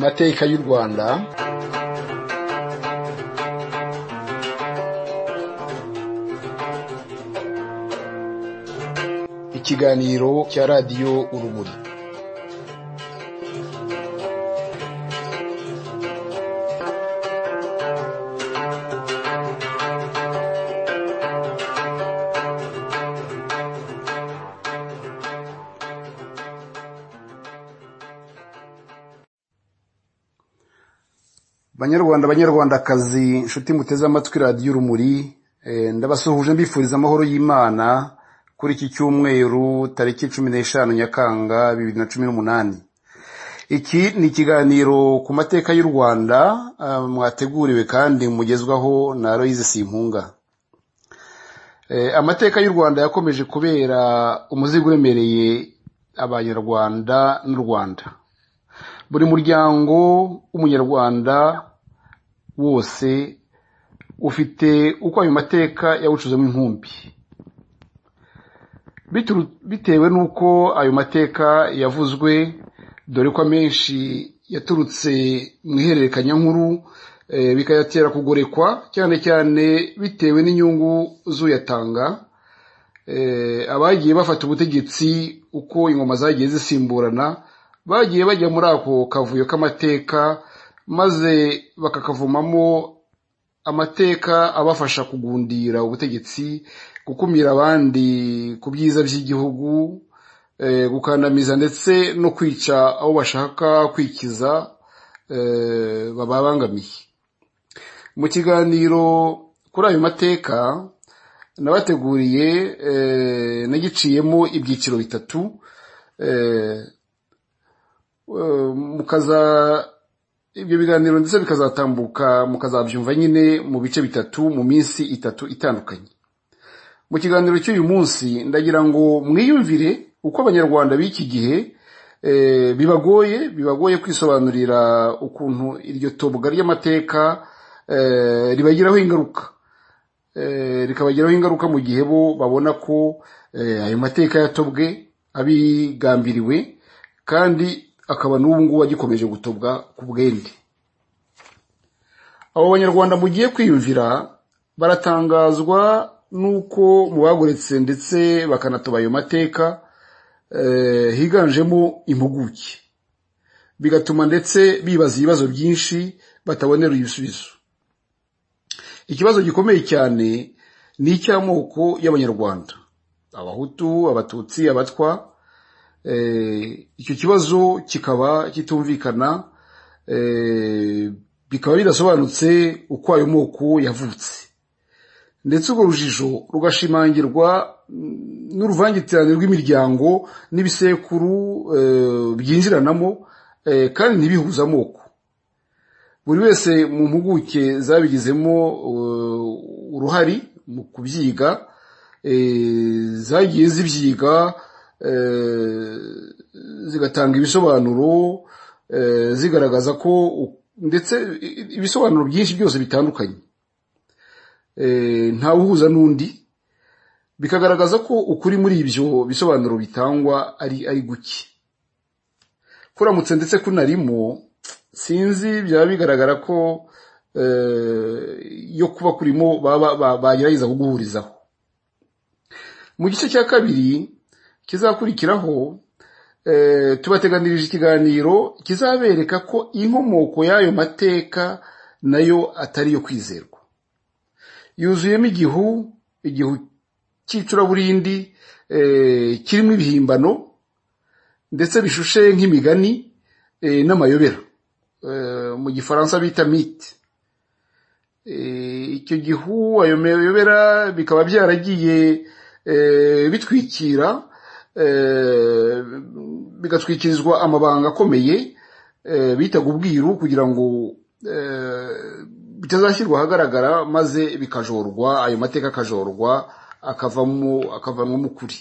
mateka y'u rwanda ikiganiro cya radiyo urumuri banyarwanda banyarwandakazi inshuti muteze amatwi radiyo urumuri eh, ndabasuhuje mbifuriza amahoro y'imana kuri iki cyumweru tariki cumi n'eshanu nyakanga bibiri na cumi n'umunani iki ni ikiganiro ku mateka y'u rwanda ah, mwateguriwe kandi mugezwaho na loyize simpunga Eh, amateka y'u rwanda yakomeje kubera umuzigo uremereye abanyarwanda n'u rwanda buri muryango w'umunyarwanda wose ufite uko ayo mateka yawucuzemo inkumbi Bituru- bitewe n'uko ayo mateka yavuzwe dore ko amenshi yaturutse mu ihererekanyankuru eh, bikayatera kugorekwa cyane cyane bitewe n'inyungu z'uyatanga eh, abagiye bafata ubutegetsi uko ingoma zagiye zisimburana bagiye bajya muri ako kavuyo k'amateka maze bakakavumamo amateka abafasha kugundira ubutegetsi gukumira abandi ku byiza by'igihugu eh, gukandamiza ndetse no kwica abo bashaka kwikiza eh, bababangamiye mu kiganiro kuri ayo mateka nabateguriye eh, nagiciyemo ibyiciro bitatu eh, eh, mukaza ibyo biganiro ndetse bikazatambuka mukazabyumva nyine mu bice bitatu mu minsi itatu itandukanye mu kiganiro cy'uyu munsi ndagira ngo mwiyumvire uko abanyarwanda b'iki gihe eh, bibagoye bibagoye kwisobanurira ukuntu iryo tobwa ry'amateka eh, ribagiraho ingaruka eh, rikabagiraho ingaruka mu gihe bo babona ko eh, ayo mateka yatobwe abigambiriwe kandi akaba n'ubu ngubu agikomeje gutobwa ku bwende abo banyarwanda mugiye kwiyumvira baratangazwa n'uko mu bagoretse ndetse bakanatoba ayo mateka eh, higanjemo impuguke bigatuma ndetse bibaza ibibazo byinshi batabonera ibisubizo ikibazo gikomeye cyane ni icy'amoko y'abanyarwanda abahutu abatutsi abatwa eh, icyo kibazo kikaba kitumvikana eh, bikaba bidasobanutse uko ayo moko yavutse ndetse urwo rujijo rugashimangirwa mm, n'uruvangitirane rw'imiryango n'ibisekuru eh, byinjiranamo eh, kandi ntibihuze amoko buri wese mu mpuguke zabigizemo eh, uruhari mu kubyiga eh, zagiye zibyiga eh, zigatanga ibisobanuro eh, zigaragaza ko u- ndetse i- i- ibisobanuro byinshi byose bitandukanye eh, ntawuhuza n'undi bikagaragaza ko ukuri muri ibyo bisobanuro bitangwa ari ari guke kuramutse ndetse kunarimo sinzi byaba bigaragara ko eh, yo kuba kurimo baba- ba- bagerageza kuguhurizaho mu gice cya kabiri kizakurikiraho eh, tubateganirije ikiganiro kizabereka ko inkomoko y'ayo mateka nayo atari yo kwizerwa yuzuyemo igihu igihu cy'icuraburindi eh, kirimo ibihimbano ndetse bishushe nk'imigani eh, n'amayobera Eh, mu gifaransa bita mite Eh, icyo gihu ayo mayobera bikaba byaragiye eh, bitwikira eh, bigatwikirizwa amabanga akomeye eh, bitaga ubwiru kugira ngo eh, bitazashyirwa ahagaragara maze bikajorwa ayo mateka akajorwa akavamo akavanwamo ukuri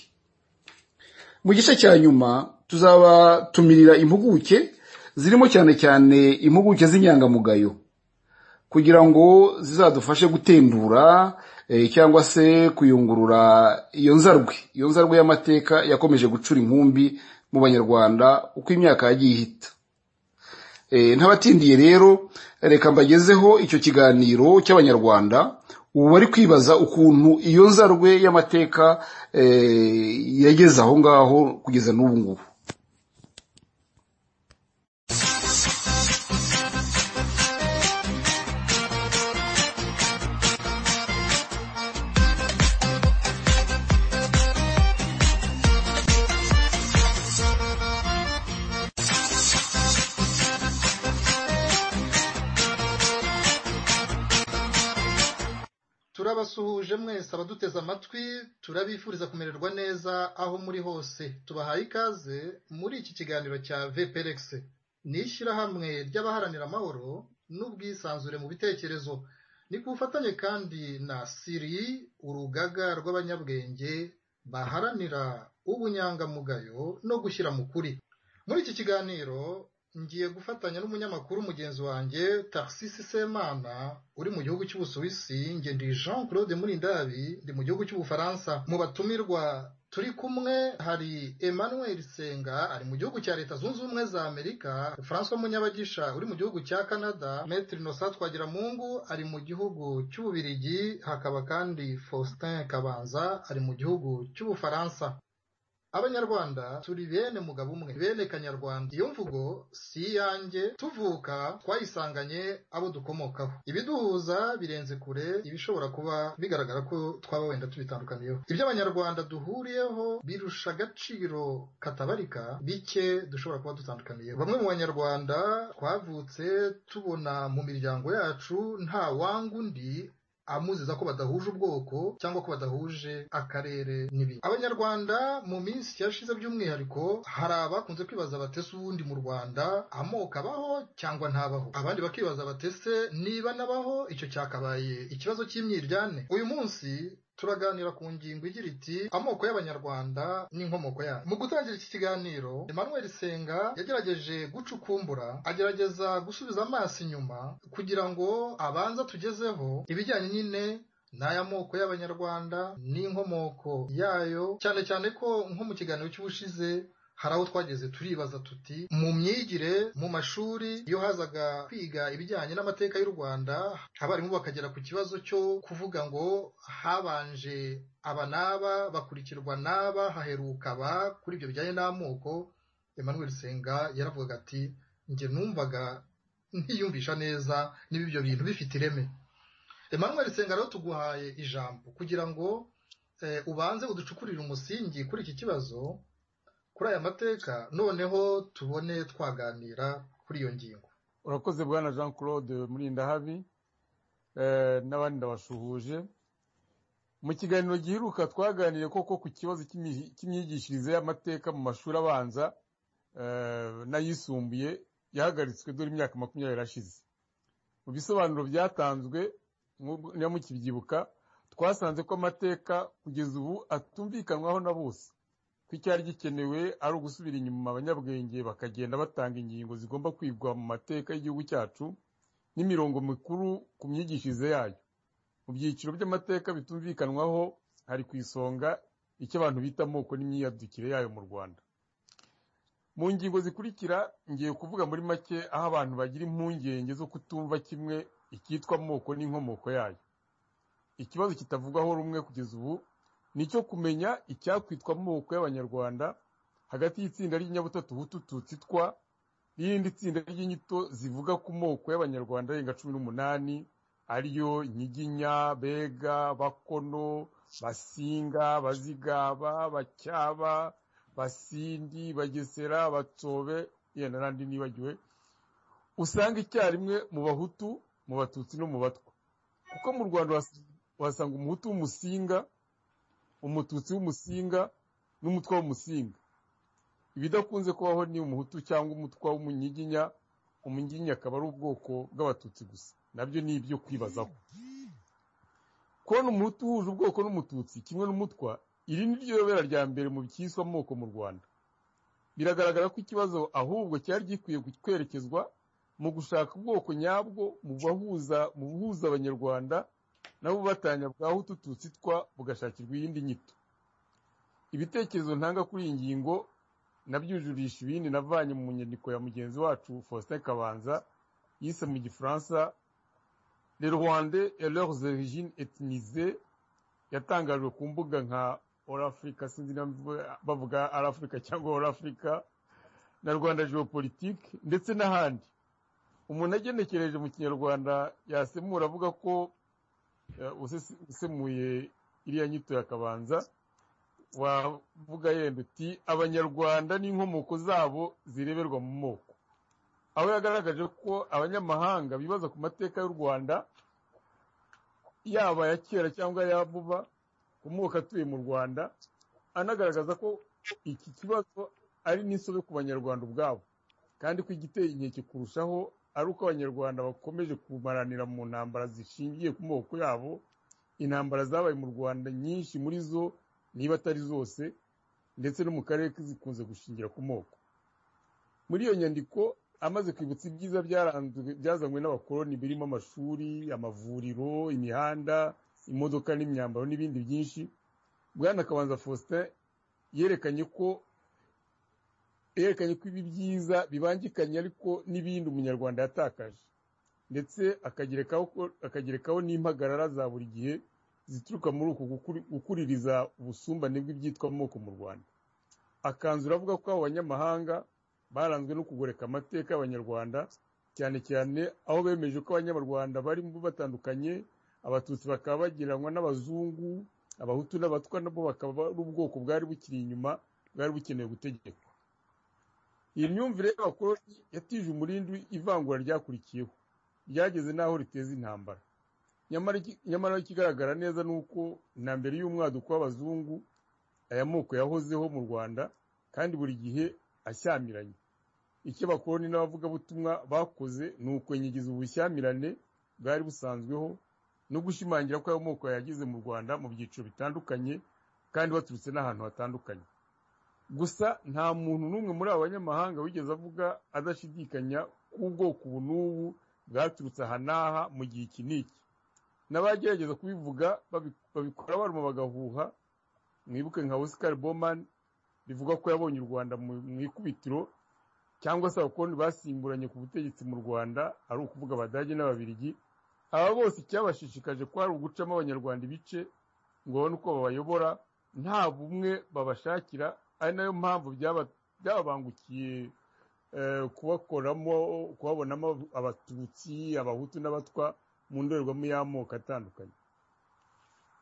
mu gice cya nyuma tuzabatumirira impuguke zirimo cyane cyane impuguke z'inyangamugayo kugira ngo zizadufashe gutendura eh, cyangwa se kuyungurura iyo nzarwe iyo nzarwe y'amateka yakomeje gucura inkumbi mu banyarwanda uko imyaka yagiye ihita ntabatindiye rero reka mbagezeho icyo kiganiro cy'abanyarwanda ubu bari kwibaza ukuntu iyo nzarwe y'amateka yageze aho ngaho kugeza n'ubu ngubu turabasuhuje mwese abaduteze amatwi turabifuriza kumererwa neza aho muri hose tubahaye ikaze muri iki kiganiro cya vplex ni ishyirahamwe ry'abaharanira amahoro n'ubwisanzure mu bitekerezo ni ku bufatanye kandi na siri urugaga rw'abanyabwenge baharanira ubunyangamugayo no gushyira mu kuri muri iki kiganiro ngiye gufatanya n'umunyamakuru mugenzi wanjye taxisi semana uri mu gihugu cy'ubusuwisi nge ndi jean claude murindabi ndi mu gihugu cy'ubufaransa mu batumirwa turi kumwe hari emmanuel senga ari mu gihugu cya leta zunze ubumwe za amerika francois munyabagisha uri mu gihugu cya canada metre innocent twagiramungu ari mu gihugu cy'ububirigi hakaba kandi faustin kabanza ari mu gihugu cy'ubufaransa abanyarwanda turi bene mugabo umwe bene kanyarwanda iyo mvugo si iyanjye tuvuka twayisanganye abo dukomokaho ibiduhuza birenze kure ibishobora kuba bigaragara ko twaba wenda tubitandukaniyeho ibyo abanyarwanda duhuriyeho birusha agaciro katabarika bike dushobora kuba dutandukaniyeho bamwe mu banyarwanda twavutse tubona mu miryango yacu nta wanga undi amuziza ko badahuje ubwoko cyangwa ko badahuje akarere n'ibindi abanyarwanda mu minsi yashize by'umwihariko hari abakunze kwibaza batese ubundi mu rwanda amoko abaho cyangwa ntabaho abandi bakibaza batese niba nabaho icyo cyakabaye ikibazo cy'imyiryane uyu munsi turaganira ku ngingo igira iti amoko y'abanyarwanda n'inkomoko yayo mu gutangira iki kiganiro emmanuel senga yagerageje gucukumbura agerageza gusubiza amaso inyuma kugira ngo abanza tugezeho ibijyanye nyine n'aya moko y'abanyarwanda n'inkomoko yayo cyane cyane ko nko mu kiganiro cy'ubushize hari aho twageze turibaza tuti mu myigire mu mashuri iyo hazaga kwiga ibijyanye n'amateka y'u rwanda abarimu bakagera ku kibazo cyo kuvuga ngo habanje aba n'aba bakurikirwa n'aba haheruka aba kuri ibyo bijyanye n'amoko emmanuel senga yaravugaga ati njye numvaga ntiyumvisha neza niba ibyo bintu bifite ireme emmanuel senga rero tuguhaye ijambo kugira ngo ubanze uducukurire umusingi kuri iki kibazo kuri aya mateka noneho tubone twaganira kuri iyo ngingo urakoze bwana jean claude murindahabi n'abandi ndabasuhuje mu kiganiro giheruka twaganiriye koko ku kibazo cy'imyigishirize y'amateka mu mashuri abanza n'ayisumbuye yahagaritswe dore imyaka makumyabiri ashize mu bisobanuro byatanzwe mukibyibuka twasanze ko amateka kugeza ubu atumvikanwaho na bose ko icyari gikenewe ari ugusubira inyuma abanyabwenge bakagenda batanga ingingo zigomba kwigwa mu mateka y'igihugu cyacu n'imirongo mikuru ku myigishirize yayo mu byiciro by'amateka bitumvikanwaho hari ku isonga icyo abantu bita amoko n'imyiyadukire yayo mu rwanda mu ngingo zikurikira ngiye kuvuga muri make aho abantu bagira impungenge zo kutumva kimwe icyitwa amoko n'inkomoko yayo ikibazo kitavugwaho rumwe kugeza ubu ni icyo kumenya icyakwitwa amoko y'abanyarwanda hagati y'itsinda ry'inyabutatu hutu tutsitwa n'irindi tsinda ry'inyito zivuga ku moko y'abanyarwanda arenga cumi n'umunani ariyo nyiginya bega bakono basinga bazigaba bacyaba basindi bagesera batsobe yenda n'andi nibagiwe usanga icyarimwe mu bahutu mu batutsi no mu batwa kuko mu rwanda uhasanga umuhutu w'umusinga umututsi w'umusinga n'umutwa w'umusinga ibidakunze kubaho ni umuhutu cyangwa umutwa w'umunyiginya umunyiginya akaba ari ubwoko bw'abatutsi gusa nabyo ni ibyo kwibazaho kubona umuhutu uhuje ubwoko n'umututsi kimwe n'umutwa iri ni ryo yobera rya mbere mu byiswe amoko mu rwanda biragaragara ko ikibazo ahubwo cyari gikwiye kwerekezwa mu gushaka ubwoko nyabwo mu buhuza abanyarwanda nabo batanya bwa hutu tutsitwa bugashakirwa iyindi nyito ibitekerezo ntanga kuri iyi ngingo nabyujurisha ibindi navanye mu nyandiko ya mugenzi wacu faustin kabanza yise mu gifaransa le rwande et leurs origines ethnisées yatangajwe ku mbuga nka orafurika sinzi niba mvuga- bavuga arafurika cyangwa orafurika na rwanda geopolitike ndetse n'ahandi umuntu agenekereje mu kinyarwanda yasemura avuga ko eh, usese- usemuye iriya nyito ya kabanza wavuga yenda uti abanyarwanda n'inkomoko zabo zireberwa mu moko aho yagaragaje ko abanyamahanga bibaza ku mateka y'u rwanda yaba aya kera cyangwa aya vuba ku moko atuye mu rwanda anagaragaza ko iki kibazo ari n'insobe ku banyarwanda ubwabo kandi ko igiteye inkeke kurushaho ari uko abanyarwanda bakomeje kumaranira mu ntambara zishingiye ku moko yabo intambara zabaye mu rwanda nyinshi muri zo niba atari zose ndetse no mu karere zikunze gushingira ku moko muri iyo nyandiko amaze kwibutsa ibyiza byaranzwe byazanywe n'abakoloni birimo amashuri amavuriro imihanda imodoka n'imyambaro n'ibindi byinshi bwana kabanza faustin yerekanye ko yerekanye ko ibi byiza bibangikanye ariko n'ibindi umunyarwanda yatakaje ndetse akagerekaho ko- akagerekaho n'impagarara za buri gihe zituruka muri uku gukuri- gukuririza ubusumbane bw'ibyitwa amoko mu rwanda akanzura avuga ko abo banyamahanga baranzwe no kugoreka amateka y'abanyarwanda cyane cyane aho bemeje ko abanyarwanda barimo batandukanye abatutsi bakaba bagereranywa n'abazungu abahutu n'abatwa nabo bakaba ari ubwoko bwari bukiri inyuma bwari bukeneye gutegekwa iyi myumvire y'abakoloni yatije umurindi ivangura ryakurikiyeho ryageze n'aho riteza intambara nyamara iki- nyamara ikigaragara neza ni uko na mbere y'umwaduko w'abazungu aya moko yahozeho mu rwanda kandi buri gihe ashyamiranye icyo abakoloni n'abavugabutumwa bakoze ni ukwenyegiza ubushyamirane bwari busanzweho no gushimangira ko ayo moko yageze mu rwanda mu byiciro bitandukanye kandi baturutse n'ahantu hatandukanye gusa nta muntu n'umwe muri aba banyamahanga wigeze avuga adashidikanya ko ubwoko ubu n'ubu bwaturutse aha n'aha mu gihe iki n'iki n'abagerageza kubivuga babi- babikora baruma bagahuha mwibuke nka Oscar Bowman bivuga ko yabonye u Rwanda mu mu ikubitiro cyangwa se abakoloni basimburanye ku butegetsi mu Rwanda ari ukuvuga Abadage n'Ababirigi aba bose icyabashishikaje ko ari ugucamo abanyarwanda ibice ngo babone uko babayobora nta bumwe babashakira ari nayo mpamvu byaba- byababangukiye eh, kubakoramo kubabonamo abatutsi abahutu n'abatwa mu ndorerwamo y'amoko atandukanye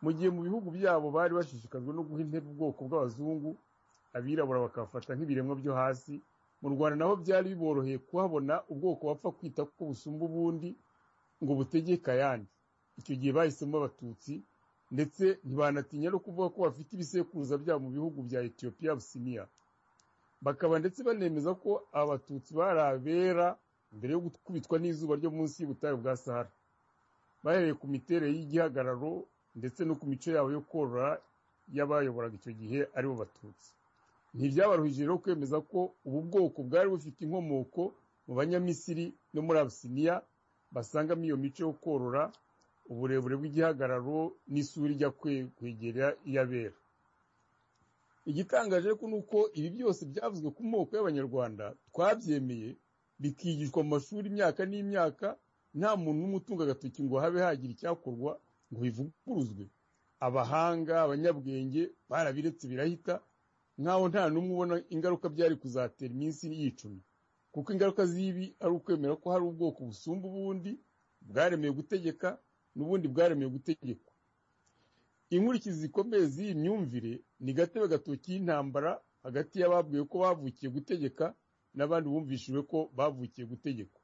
mu gihe mu bihugu byabo bari bashishikajwe no guha intebe ubwoko bw'abazungu abirabura bakabafata nk'ibiremwa byo hasi mu rwanda naho byari biboroheye kuhabona ubwoko bapfa kwita ko busumba ubundi ngo butegeke ayandi icyo gihe bahisemo abatutsi ndetse ntibanatinya no kuvuga ko bafite ibisekuruza byabo mu bihugu bya etiyopiya businiya bakaba ndetse banemeza ko aba batutsi bari abera mbere yo gukubitwa n'izuba ryo munsi y'ubutayu bwa sahara bahereye ku miterere y'igihagararo ndetse no ku mico yabo yo korora y'abayoboraga icyo gihe aribo batutsi ntibyabaruhije rero kwemeza ko ubu bwoko bwari bufite inkomoko mu banyamisiri no muri abisiniya basangamo iyo mico yo korora uburebure bw'igihagararo n'isura ijya kwe- kwegera iy'abera igitangaje ariko ni uko ibi byose byavuzwe ku moko y'abanyarwanda twabyemeye bikigishwa mu mashuri imyaka n'imyaka nta muntu n'umwe utunga agatoki ngo habe hagira icyakorwa ngo bivuguruzwe abahanga abanyabwenge barabiretse birahita nk'aho nta n'umwe ubona ingaruka byari kuzatera iminsi yicumi kuko ingaruka z'ibi ari ukwemera ko hari ubwoko busumba ubundi bwaremewe gutegeka n'ubundi bwaremewe gutegekwa inkurikizi zikomeye z'iyi myumvire ni gatebe gatoki y'intambara hagati y'ababwiwe ko bavukiye gutegeka n'abandi bumvishijwe ko bavukiye gutegekwa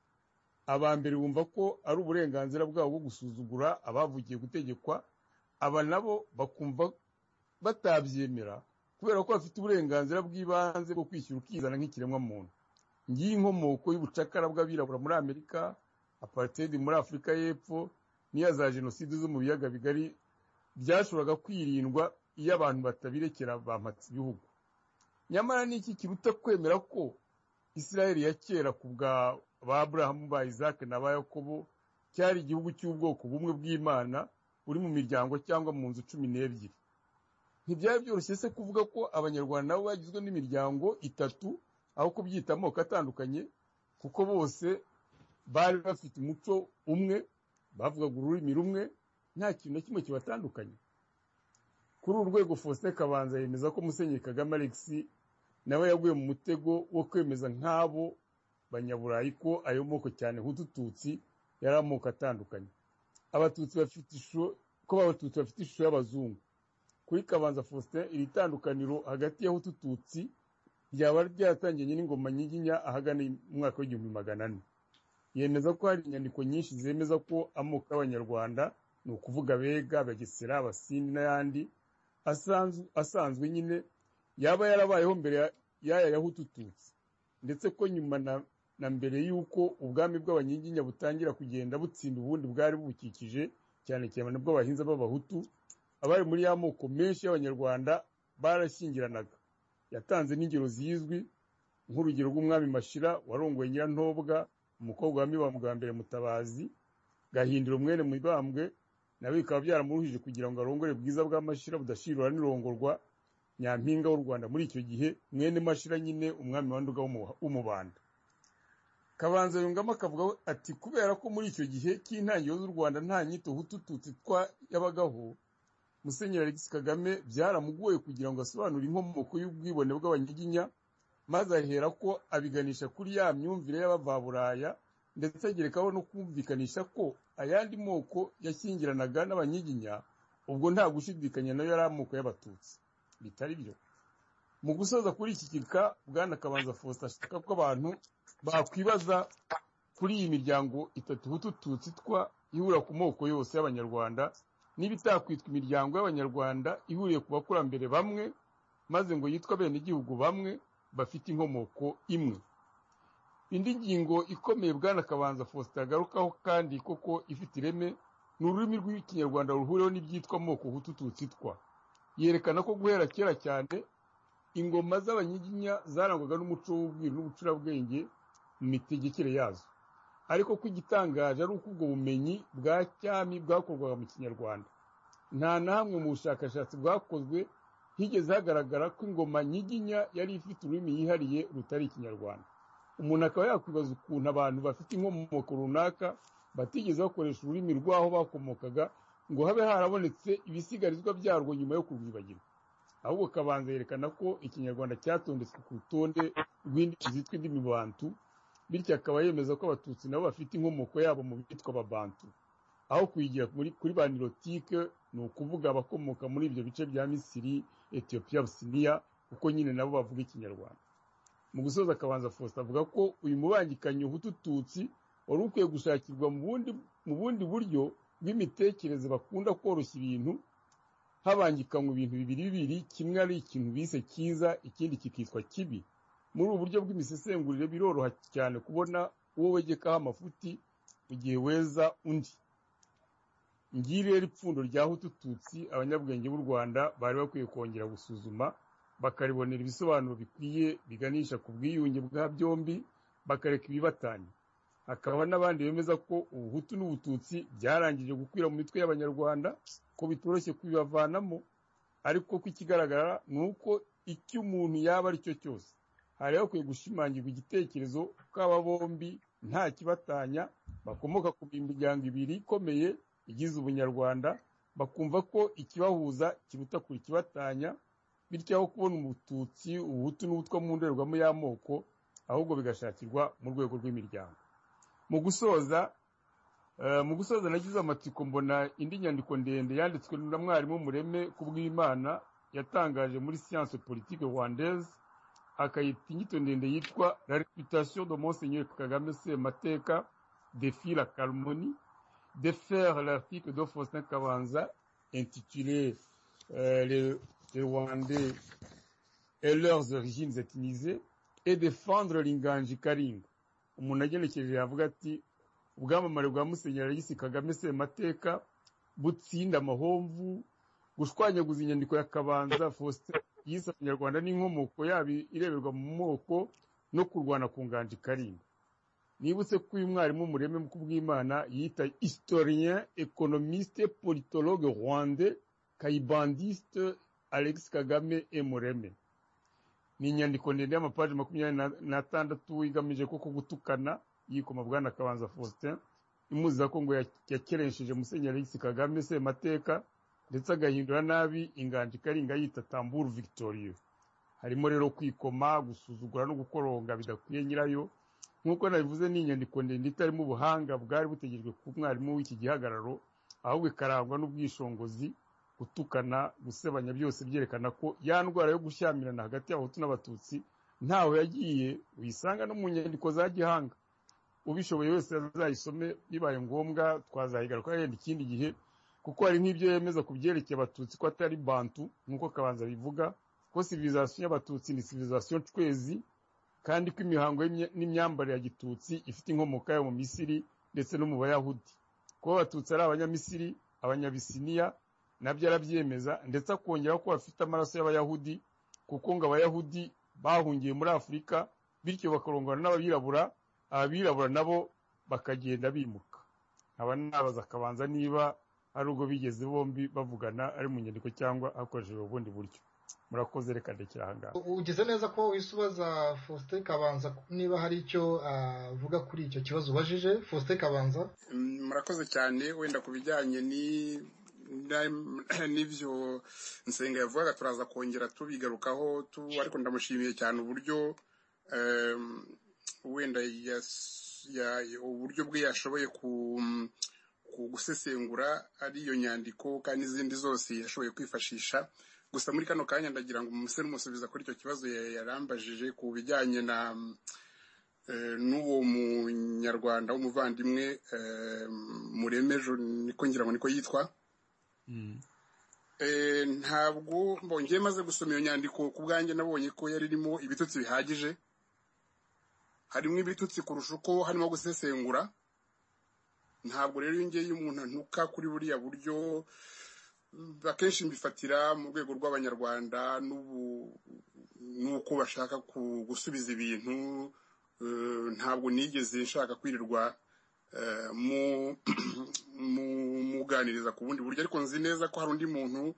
aba mbere bumva ko ari uburenganzira bwabo bwo gusuzugura abavukiye gutegekwa aba nabo bakumva batabyemera kubera ko bafite uburenganzira bw'ibanze bwo kwishyura ukizana nk'ikiremwamuntu ngiyi inkomoko y'ubucakara bw'abirabura muri amerika aparitedi muri afurika y'epfo n'iya za jenoside zo mu biyaga bigari byashoboraga kwirindwa iyo abantu batabirekera bampatse ibihugu nyamara ni iki kiruta kwemera ko isirayeli ya kera ku bwa ba aburahamu ba isake na ba yakobo cyari igihugu cy'ubwoko bumwe bw'imana buri mu miryango cyangwa mu nzu cumi n'ebyiri ntibyari byoroshye se kuvuga ko abanyarwanda nabo bagizwe n'imiryango itatu aho kubyita amoko atandukanye kuko bose bari bafite umuco umwe bavugaga ururimi rumwe nta kintu na kimwe kibatandukanye kuri uru rwego Faustin kabanza yemeza ko musenyeri kagame alex nawe yaguye mu mutego wo kwemeza nk'abo banyaburayi ko ayo moko cyane nk'udututsi yari amoko atandukanye abatutsi bafite ishusho ko abatutsi bafite ishusho y'abazungu kuri kabanza Faustin iri tandukaniro hagati y'utututsi ryaba ryatangiranye n'ingoma nyiginya ahagana mu mwaka w'igihumbi magana ane yemeza ko hari inyandiko nyinshi zemeza ko amoko y'abanyarwanda ni ukuvuga abega abagesera abasindi n'ayandi asanzwe nyine yaba yarabayeho mbere y'aya yahutututsi ndetse ko nyuma na mbere y'uko ubwami bw'abanyiginya butangira kugenda butsinda ubundi bwari bubukikije cyane cyane bw'abahinza b'abahutu abari muri ya moko menshi y'abanyarwanda barashyingiranaga yatanze n'ingero zizwi nk'urugero rw'umwami mashira warongoye nyirantobwa umukobwa wa mibambwe wa mbere mutabazi gahindura umwere mibambwe nawe bikaba byaramuruhije kugira ngo arongore bwiza bwa mashira budashirura n'irongorwa nyampinga w'u rwanda muri icyo gihe mwene mashira nyine umwami wa nduga w'umubanda kabanza yungamo akavuga ati kubera ko muri icyo gihe cy'intangiriro z'u rwanda nta nyito hutututsi twa yabagaho musenyeri Alex Kagame byaramugoye kugira ngo asobanure inkomoko y'ubwibone bw'abanyiginya maze ahera ko abiganisha kuri ya myumvire y'abavaburaya ndetse agerekaho no kumvikanisha ko ayandi moko yashyingiranaga n'abanyiginya ubwo nta gushidikanya nayo yari amoko y'abatutsi bitari byo mu gusoza kuri iki kika bwana kabanza Faustin ashaka ko abantu bakwibaza kuri iyi miryango itatu hutututsi twa ihura ku moko yose y'abanyarwanda niba itakwitwa imiryango y'abanyarwanda ihuriye ku bakurambere bamwe maze ngo yitwa bene igihugu bamwe bafite inkomoko imwe indi ngingo ikomeye bwana kabanza Faustin agarukaho kandi koko ifite ireme ni ururimi rw'ikinyarwanda ruhuriweho n'ibyitwa amoko hutututsi twa yerekana ko guhera kera cyane ingoma z'abanyiginya zarangwaga n'umuco w'ubwiru n'ubucurabwenge mu mitegekere yazo ariko ko igitangaje ari uko ubwo bumenyi bwa cyami bwakorwaga mu kinyarwanda nta na hamwe mu bushakashatsi bwakozwe higeze hagaragara ko ingoma nyiginya yari ifite ururimi yihariye rutari ikinyarwanda umuntu akaba yakwibaza ukuntu abantu bafite inkomoko runaka batigeze bakoresha ururimi rw'aho bakomokaga ngo habe harabonetse ibisigarizwa byarwo nyuma yo kurwibagirwa ahubwo kabanza yerekana ko ikinyarwanda cyatondetswe ku rutonde rw'indimi zitwa indimi bantu bityo akaba yemeza ko abatutsi nabo bafite inkomoko yabo mu bitwa ababantu aho kuyigira kuri banirotike ni ukuvuga abakomoka muri ibyo bice bya misiri etiyopiya businiya kuko nyine nabo bavuga ikinyarwanda mu gusoza akabanza faustin avuga ko uyu mubangikanyo hutututsi wari ukwiye gushakirwa mu bundi buryo bw'imitekerereze bakunda koroshya ibintu habangikanywa ibintu bibiri bibiri kimwe ari ikintu bise cyiza ikindi kikitwa kibi muri ubu buryo bw'imisesengurire biroroha cyane kubona uwo wegekaho amafuti mu gihe weza undi ngiri rero ipfundo rya hutututsi abanyabwenge b'u rwanda bari bakwiye kongera gusuzuma bakaribonera ibisobanuro bikwiye biganisha ku bwiyunge bwa byombi bakareka ibibatanya hakaba n'abandi bemeza ko ubuhutu n'ubututsi byarangije gukwira mu mitwe y'abanyarwanda ko bitoroshye kubibavanamo ariko ko ikigaragara ni uko icyo umuntu yaba ari cyo cyose hari hakwiye gushimangirwa igitekerezo ko aba bombi nta kibatanya bakomoka ku miryango ibiri ikomeye igize ubunyarwanda bakumva ko ikibahuza kiruta kure ikibatanya bityo aho kubona umututsi ubuhutu n'ubutwa mu ndorerwamo y'amoko ahubwo bigashakirwa mu rwego rw'imiryango mu gusoza mu gusoza nagize amatsiko mbona indi nyandiko ndende yanditswe na mwarimu mureme ku bw'imana yatangaje muri siyanse politike rwandeze akayita inyito ndende yitwa la reputation de monseigneur kagame semateka defi la calmoni de faire l'article de faustin kabanza intitulé euh, les, les rwandais et leurs origines ethnisées et défendre linganji karinga umuntu agenekereje yavuga ati ubwamamare bwa musenyeri alisi kagame semateka butsinda amahomvu gushwanyaguza inyandiko ya kabanza faustin yise abanyarwanda n'inkomoko yabo ireberwa mu moko no kurwana ku nganja ikarinda nibutse ko uyu mwarimu mureme ku bw'imana yita historien economiste politologue rwande kayibandiste alex kagame emureme ni inyandiko ndende y'amapaji makumyabiri n'atandatu igamije ko gutukana yikoma bwana kabanza faustin imuziza ko ngo yakeresheje musenyeri alex kagame semateka ndetse agahindura nabi inganji karinga yita tamburu victorieux harimo rero kwikoma gusuzugura no gukoronga bidakwiye nyirayo nk'uko nabivuze ni inyandiko ndende itarimo ubuhanga bwari butegerejwe ku mwarimu w'iki gihagararo ahubwo ikarangwa n'ubwishingizi gutukana gusebanya byose byerekana ko ya ndwara yo gushyamirana hagati y'abahutu n'abatutsi ntaho yagiye uyisanga no mu nyandiko za gihanga ubishoboye wese azayisome bibaye ngombwa twazayigaruka yenda ikindi gihe kuko hari nk'ibyo yemeza ku byerekeye abatutsi ko atari bantu nk'uko kabanza bivuga ko civilisation y'abatutsi ni civilisation twezi kandi ko imihango n'imyambarire ya gitutsi ifite inkomoko yayo mu misiri ndetse no mu bayahudi kuba abatutsi ari abanyamisiri abanyabisiniya nabyo arabyemeza ndetse akongera ko bafite amaraso y'abayahudi kuko ngo abayahudi bahungiye muri afurika bityo bakarongana n'abirabura abirabura nabo bakagenda bimuka aba nabaza akabanza niba ari ubwo bigeze bombi bavugana ari mu nyandiko cyangwa hakoreshejwe ubundi buryo murakoze reka ndekera aha ngaha ugize neza ko uhise ubaza faustin kabanza niba hari icyo avuga kuri icyo kibazo ubajije faustin kabanza murakoze cyane wenda ku bijyanye n'ibyo nsenga yavugaga turaza kongera tubigarukaho ariko ndamushimiye cyane uburyo wenda uburyo bwe yashoboye gusesengura ari iyo nyandiko kandi n'izindi zose yashoboye kwifashisha gusa muri kano kanya ndagira ngo umuse n'umusubiza kuri icyo kibazo yarambajije ku bijyanye na n'uwo munyarwanda w'umuvandimwe muremejo niko ngira ngo niko yitwa ntabwo mbonye maze gusoma iyo nyandiko ku bwanjye nabonye ko yari irimo ibitutsi bihagije harimo ibitutsi kurusha uko harimo gusesengura ntabwo rero iyo ngiyo umuntu antuka kuri buriya buryo akenshi mbifatira mu rwego rw'abanyarwanda n'uko bashaka gusubiza ibintu ntabwo nigeze nshaka kwirirwa muganiriza ku bundi buryo ariko nzi neza ko hari undi muntu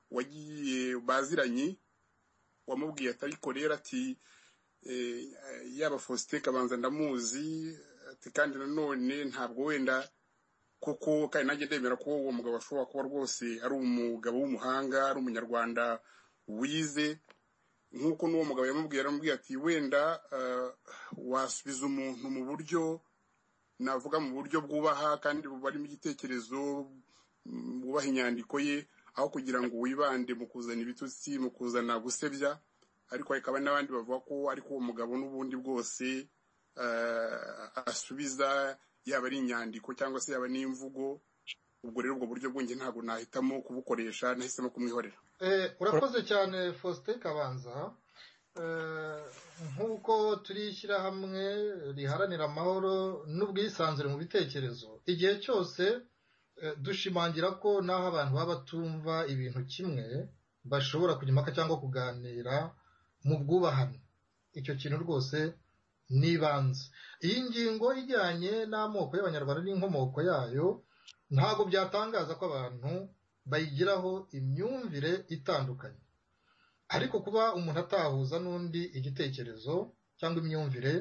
wagiye baziranye wamubwiye atabikorera ati yaba faustin kabanza ndamuzi ati kandi nanone ntabwo wenda kuko kandi nanjye ndemera ko uwo mugabo ashobora kuba rwose ari umugabo w'umuhanga ari umunyarwanda wize nk'uko n'uwo mugabo yamubwiye aramubwira ati wenda wasubiza umuntu mu buryo navuga mu buryo bwubaha kandi bubarimo igitekerezo bwubaha inyandiko ye aho kugira ngo wibande mu kuzana ibitutsi mu kuzana gusebya ariko hakaba n'abandi bavuga ko ariko uwo mugabo n'ubundi bwose asubiza yaba ari inyandiko cyangwa se yaba n'imvugo ubwo rero ubwo buryo bwenge ntabwo nahitamo kubukoresha nahisemo kumwihorera urakoze cyane faustin kabanza nk'uko turi ishyirahamwe riharanira amahoro n'ubwisanzure mu bitekerezo igihe cyose dushimangira ko n'aho abantu baba batumva ibintu kimwe bashobora kujya impaka cyangwa kuganira mu bwubahane icyo kintu rwose ni ibanze iyi ngingo ijyanye n'amoko y'abanyarwanda n'inkomoko yayo ntabwo byatangaza ko abantu bayigiraho imyumvire itandukanye ariko kuba umuntu atahuza n'undi igitekerezo cyangwa imyumvire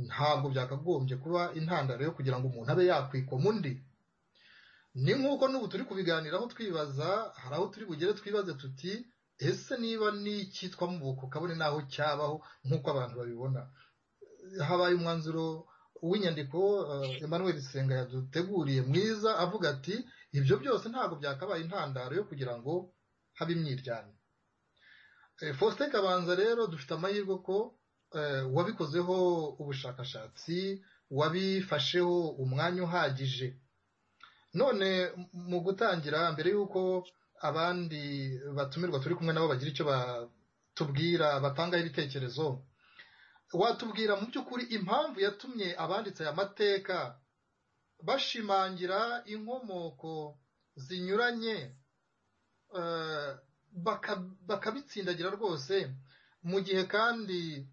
ntabwo byakagombye kuba intandaro yo kugira ngo umuntu abe yakwikoma undi ni nk'uko n'ubu turi kubiganiraho twibaza hari aho turi bugere twibaze tuti ese niba n'icyitwa mu buko kabone n'aho cyabaho nk'uko abantu babibona habaye umwanzuro w'inyandiko Emmanuel Senga yaduteguriye mwiza avuga ati ibyo byose ntabwo byakabaye intandaro yo kugira ngo habe imyiryane faustin kabanza rero dufite amahirwe ko wabikozeho ubushakashatsi wabifasheho umwanya uhagije none mu gutangira mbere y'uko abandi batumirwa turi kumwe nabo bagira icyo batubwira batangaho ibitekerezo watubwira mu by'ukuri impamvu yatumye abanditse aya mateka bashimangira inkomoko zinyuranye bakabitsindagira rwose mu gihe kandi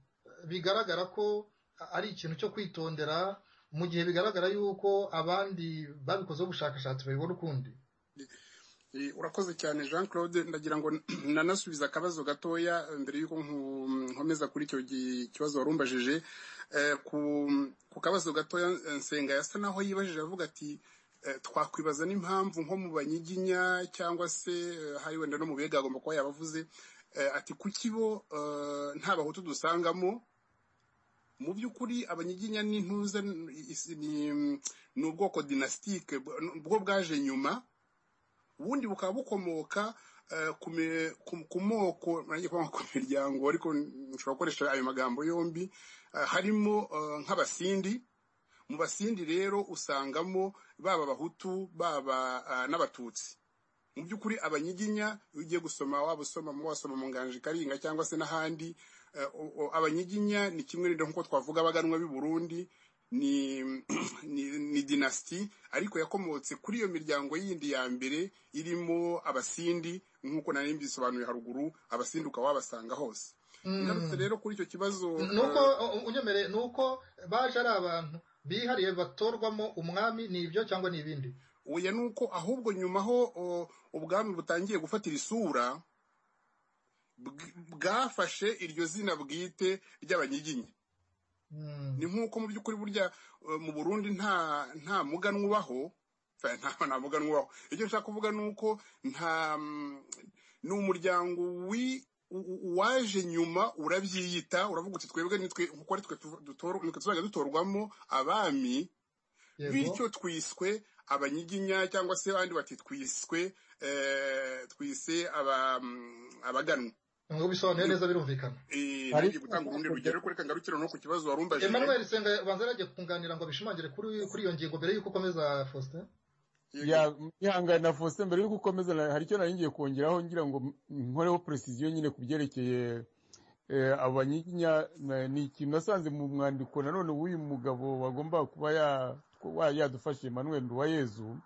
bigaragara ko ari ikintu cyo kwitondera mu gihe bigaragara yuko abandi babikozeho ubushakashatsi babibona ukundi urakoze cyane jean claude ndagira ngo nanasubiza akabazo gatoya mbere y'uko nkomeza kuri icyo kibazo wari umbajije ku kabazo gatoya nsenga yasa naho yibajije avuga ati twakwibaza n'impamvu nko mu banyiginya cyangwa se hari wenda no mu bega agomba kuba yabavuze ati kuki bo nta bahutu dusangamo mu by'ukuri abanyiginya n'intuza ni ubwoko dinasitike bwo bwaje nyuma ubundi bukaba bukomoka ku moko ku miryango ariko nshobora gukoresha ayo magambo yombi harimo nk'abasindi mu basindi rero usangamo baba abahutu baba n'abatutsi mu by'ukuri abanyiginya iyo ugiye gusoma waba usoma wasoma mu nganji karinga cyangwa se n'ahandi abanyiginya ni kimwe nk'uko twavuga abaganwa b'i burundi ni ni dinasiti ariko yakomotse kuri iyo miryango yindi ya mbere irimo abasindi nk'uko nari mbisobanuye haruguru abasindi ukaba wabasanga hose ngarutse rero kuri icyo kibazo nuko unyemere nuko baje ari abantu bihariye batorwamo umwami ni ibyo cyangwa ni ibindi oya ni uko ahubwo nyuma ho ubwami butangiye gufatira isura bwafashe iryo zina bwite ry'abanyiginya ni nk'uko mu by'ukuri burya mu burundi nta nta muganwa ubaho nta muganwa ubaho icyo nshaka kuvuga ni uko nta ni umuryango waje nyuma urabyiyita uravuga uti twebwe nitwe nkuko ari twe tuzajya dutorwamo abami bityo twiswe abanyiginya cyangwa se abandi bati twiswe twise abaganwa ngo bisobanuye neza birumvikana ari gutanga urundi rugero ariko reka ngarukire no ku kibazo warumbaje Emmanuel Senga banza yarajye kunganira ngo abishimangire kuri kuri iyo ngingo mbere yuko ukomeza Faustin ya ihangane na Faustin mbere yuko ukomeza hari icyo nari ngiye kongeraho ngira ngo nkoreho precision nyine ku byerekeye abanyinya ni ikintu nasanze mu mwandiko nanone w'uyu mugabo wagomba kuba yadufashe Emmanuel Nduwayezu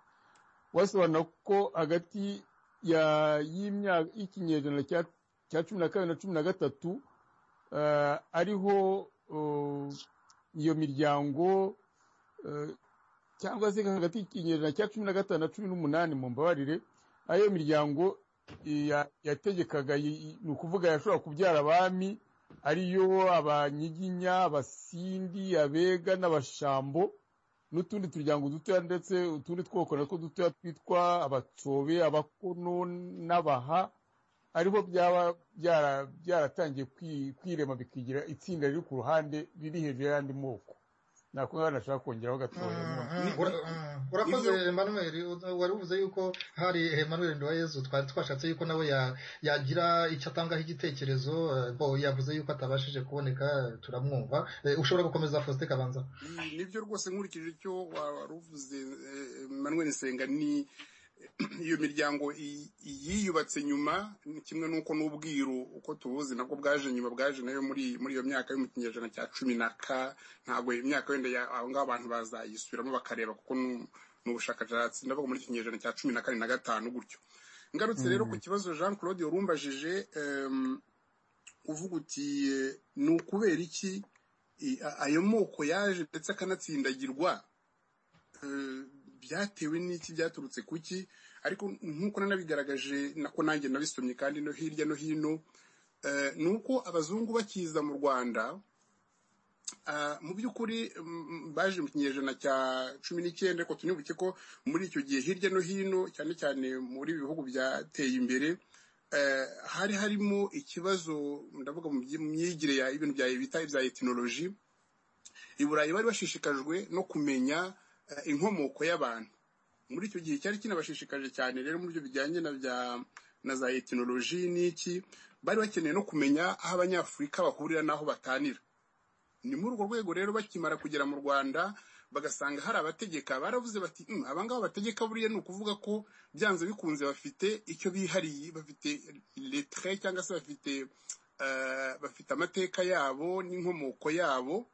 wasobanura ko hagati y'imyaka y'ikinyejana cya cya cumi na kabiri na cumi na gatatu ariho iyo miryango cyangwa se hagati y'ikinyejana cya cumi na gatanu na cumi n'umunani mu mbabarire ariyo miryango yategekaga ni ukuvuga yashobora kubyara abami ariyo abanyiginya abasindi abega n'abashambo n'utundi turyango dutoya ndetse utundi twoko natwo dutoya twitwa abatsobe abakono n'abaha ariho byaba byaratangiye kwirema bikigira itsinda riri ku ruhande riri hejuru y'andi moko nako nk'aho nashaka kongeraho gatoya urakoze emmanuel wari uvuze yuko hari emmanuel nduwayezu twari twashatse yuko nawe yagira icyo atangaho igitekerezo bo yavuze yuko atabashije kuboneka turamwumva ushobora gukomeza faustin kabanza nibyo rwose nkurikije icyo wari uvuze emmanuel nsenga ni iyo miryango yiyubatse nyuma ni kimwe n'uko n'ubwiru uko tubuzi nabwo bwaje nyuma bwaje nayo muri muri iyo myaka yo mu kinyejana cya cumi na ka ntabwo imyaka wenda aho ngaho abantu bazayisubiramo bakareba kuko ni ubushakashatsi ndavuga muri kinyejana cya cumi na kane na gatanu gutyo ngarutse rero ku kibazo jean claude warumbajije uvuga uti ni ukubera iki ayo moko yaje ndetse akanatsindagirwa byatewe n'iki byaturutse kuki ariko nk'uko nanabigaragaje nako nanjye nabisomye kandi no hirya no hino ni uko abazungu bakiza mu rwanda mu by'ukuri baje mu kinyejana cya cumi n'icyenda ariko tunibuke ko muri icyo gihe hirya no hino cyane cyane muri bihugu byateye imbere hari harimo ikibazo ndavuga mu myigire y'ibintu bita ibya etinoloji i burayi bari bashishikajwe no kumenya inkomoko y'abantu muri icyo gihe cyari kinabashishikaje cyane rero mu byo bijyanye na za etinoloji n'iki bari bakeneye no kumenya aho abanyafurika bahurira n'aho batanira ni muri urwo rwego rero bakimara kugera mu rwanda bagasanga hari abategeka baravuze bati abangaba bategeka buriya ni ukuvuga ko byanze bikunze bafite icyo bihariye bafite letre cyangwa se bafite bafite amateka yabo n'inkomoko yabo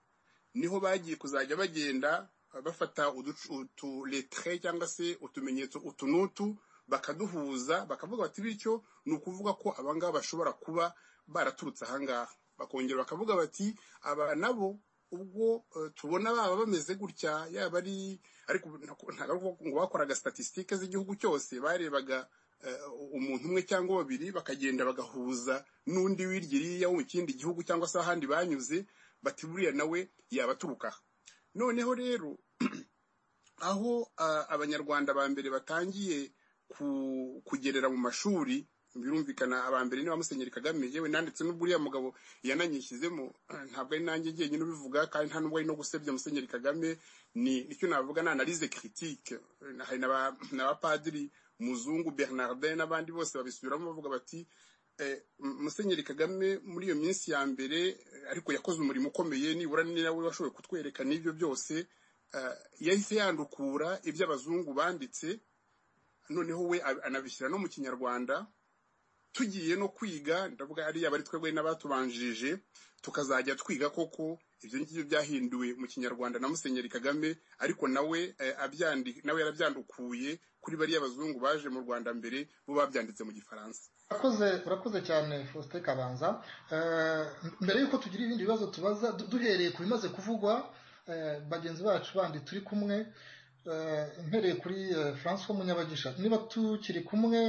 niho bagiye kuzajya bagenda bafata utuletre cyangwa se utumenyetso utu n'utu bakaduhuza bakavuga bati bityo ni ukuvuga ko abangaba bashobora kuba baraturutse ahangaha bakongera bakavuga bati aba nabo ubwo tubona baba bameze gutya yaba ari ariko ntabwo bakoraga statisitike z'igihugu cyose barebaga umuntu umwe cyangwa babiri bakagenda bagahuza n'undi w'iryo wo mu kindi gihugu cyangwa se ahandi banyuze bati buriya nawe yabaturuka noneho rero aho abanyarwanda ba mbere batangiye kugerera mu mashuri birumvikana aba mbere niba musenyeri kagame yewe nanditse n'ubwo uriya mugabo yananyishyizemo ntabwo ari nanjye njyenyine ubivuga kandi nta n'ubwo ari no gusebya musenyeri kagame ni icyo navuga ni analize kiritike hari n'abapadiri muzungu bernardin n'abandi bose babisubiramo bavuga bati musenyeri kagame muri iyo minsi ya mbere ariko yakoze umurimo ukomeye nibura ni nawe washoboye kutwereka n'ibyo byose yahise yandukura ibyo abazungu banditse noneho we anabishyira no mu kinyarwanda tugiye no kwiga ndavuga ariya bari twebwe n'abatubanjirije tukazajya twiga koko ibyo ngibyo byahinduwe mu kinyarwanda na musenyeri kagame ariko nawe nawe yarabyandukuye kuri bariya bazungu baje mu rwanda mbere bo babyanditse mu gifaransa urakoze cyane faustin kabanza mbere y'uko tugira ibindi bibazo tubaza duhereye ku bimaze kuvugwa bagenzi bacu bandi turi kumwe mpereye kuri francois munyabagisha niba tukiri kumwe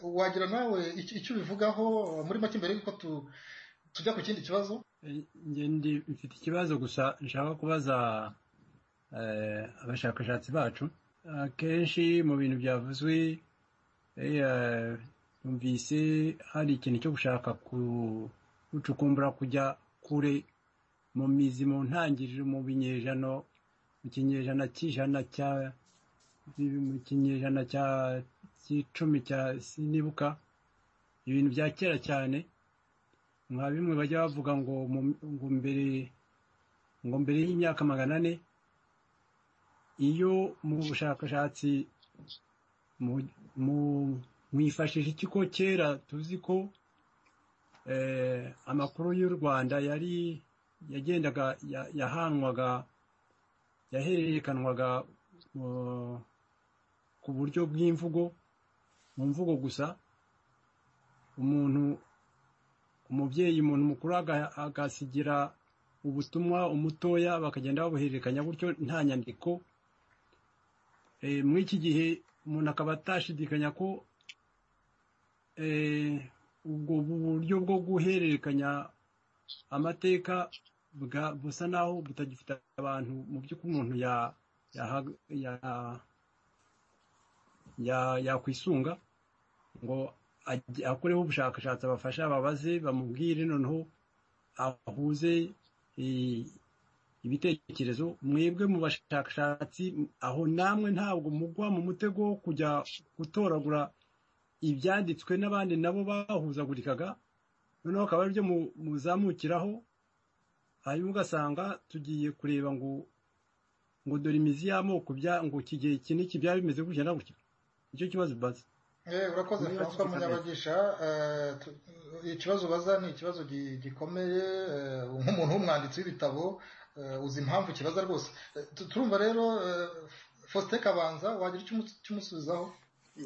wagira nawe icyo ubivugaho muri make mbere y'uko tujya ku kindi kibazo mfite ikibazo gusa nshaka kubaza abashakashatsi bacu akenshi mu bintu byavuzwe numvise hari ikintu cyo gushaka gucukumbura kujya kure mu mizi mu ntangiriro mu binyejana mu kinyejana cy'ijana cya mu kinyejana cya cy'icumi cya sinibuka ibintu bya kera cyane nka bimwe bajya bavuga ngo ngo mbere ngo mbere y'imyaka magana ane iyo mu bushakashatsi mwifashisha ikigo kera tuzi ko amakuru y'u rwanda yari yagendaga yahanwaga yahererekanwaga ku buryo bw'imvugo mu mvugo gusa umuntu umubyeyi umuntu mukuru agasigira ubutumwa umutoya bakagenda babuhererekanya gutyo nta nyandiko muri iki gihe umuntu akaba atashidikanya ko ubwo buryo bwo guhererekanya amateka busa naho butagifite abantu mu by'ukuri umuntu yakwisunga ngo akoreho ubushakashatsi abafashe ababaze bamubwire noneho ahuze ibitekerezo mwebwe mu bashakashatsi aho namwe ntabwo mugwa mu mutego wo kujya gutoragura ibyanditswe n'abandi nabo bahuzagurikaga noneho akaba aribyo muzamukiraho hanyuma ugasanga tugiye kureba ngo ngo dore imizi y'amoko ngo iki gihe iki n'iki byaba bimeze gutya na gutya nicyo kibazo ubaza urakoze francois munyabagisha ikibazo ubaza ni ikibazo gikomeye nk'umuntu w'umwanditsi w'ibitabo uzi impamvu kibaza rwose turumva rero faustin kabanza wagira icyo umusubizaho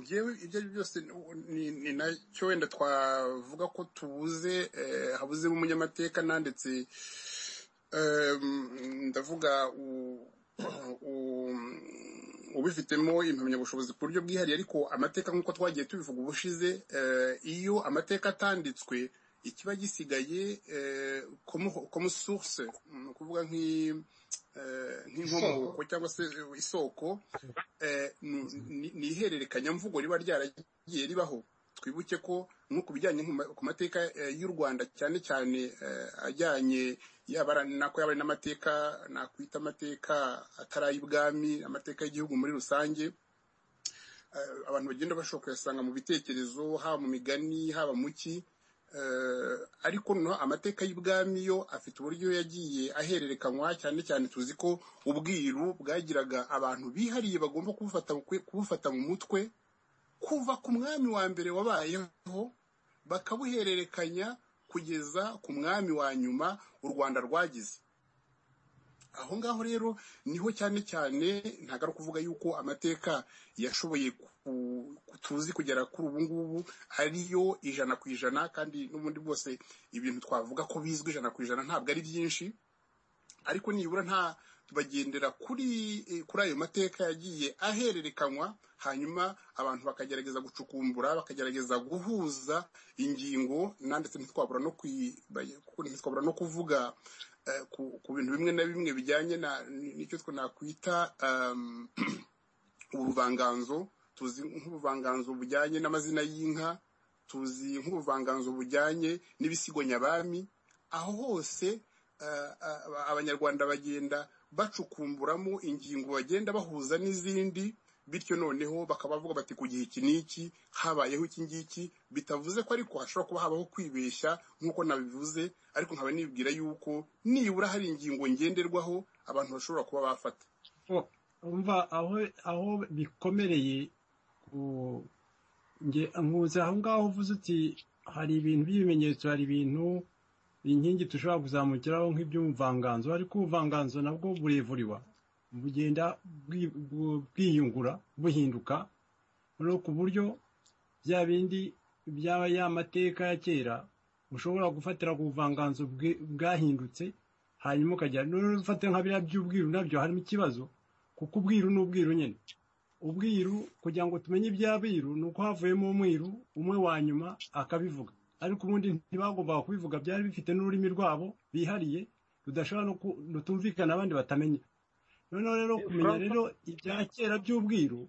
ngewe ibyo ari byo byose ni nacyo wenda twavuga ko tubuze habuzemo umunyamateka nanditse ndavuga ubifitemo impamyabushobozi ku buryo bwihariye ariko amateka nk'uko twagiye tubivuga ubushize iyo amateka atanditswe ikiba gisigaye komu source ni ukuvuga nk'inkomoko cyangwa se isoko ni ihererekanyamvugo riba ryaragiye ribaho twibuke ko nko ku bijyanye ku mateka y'u rwanda cyane cyane ajyanye yaba ari n'amateka nakwita amateka atari ay'ubwami amateka y'igihugu muri rusange abantu bagenda bashobora kuyasanga mu bitekerezo haba mu migani haba mu ki ariko no amateka y'ubwami yo afite uburyo yagiye ahererekanywa cyane cyane tuzi ko ubwiru bwagiraga abantu bihariye bagomba kubufata mu mutwe kuva ku mwami wa mbere wabayeho bakabuhererekanya kugeza ku mwami wa nyuma u rwanda rwagize aho ngaho rero niho cyane cyane ntabwo ari ukuvuga yuko amateka yashoboye tuzi kugera kuri ubu ngubu ariyo ijana ku ijana kandi n'ubundi bwose ibintu twavuga ko bizwi ijana ku ijana ntabwo ari byinshi ariko nibura nta bagendera kuri eh, kuri ayo mateka yagiye ahererekanywa hanyuma abantu bakagerageza gucukumbura bakagerageza guhuza ingingo na ndetse ntitwabura no kwi- bay- ku- ntitwabura no kuvuga eh, ku ku bintu bimwe na bimwe bijyanye na- ni- n'icyo twe nakwita um, ubuvanganzo tuzi nk'ubuvanganzo bujyanye n'amazina y'inka tuzi nk'ubuvanganzo bujyanye n'ibisigo nyabami aho hose eh, aba- abanyarwanda bagenda bacukumburamo ingingo bagenda bahuza n'izindi bityo noneho bakaba bavuga bati ku gihe iki n'iki habayeho iki ngiki bitavuze ko ariko hashobora kuba habaho kwibeshya nk'uko nabivuze ariko nkaba nibwira yuko nibura hari ingingo ngenderwaho abantu bashobora kuba bafata Oh, umva aho aho bikomereye ku nge nkuze aho ngaho uvuze uti hari ibintu by'ibimenyetso hari ibintu inkingi dushobora kuzamukiraho nk'iby'ubuvanganzo ariko ubuvanganzo nabwo burevuriwa bugenda bwi- bwu- bwiyungura buhinduka no ku buryo bya bindi bya ya mateka ya kera ushobora gufatira ku buvanganzo bwe- bwahindutse hanyuma ukajya n'ufate nka biriya by'ubwiru nabyo harimo ikibazo kuko ubwiru ni ubwiru nyine ubwiru kugira ngo tumenye iby'abiru ni uko havuyemo umwiru umwe wa nyuma akabivuga ariko ubundi ntibagombaga kubivuga byari bifite n'ururimi rwabo bihariye rudashobora no ku- rutumvikana abandi batamenya noneho rero kumenya rero ibya kera by'ubwiru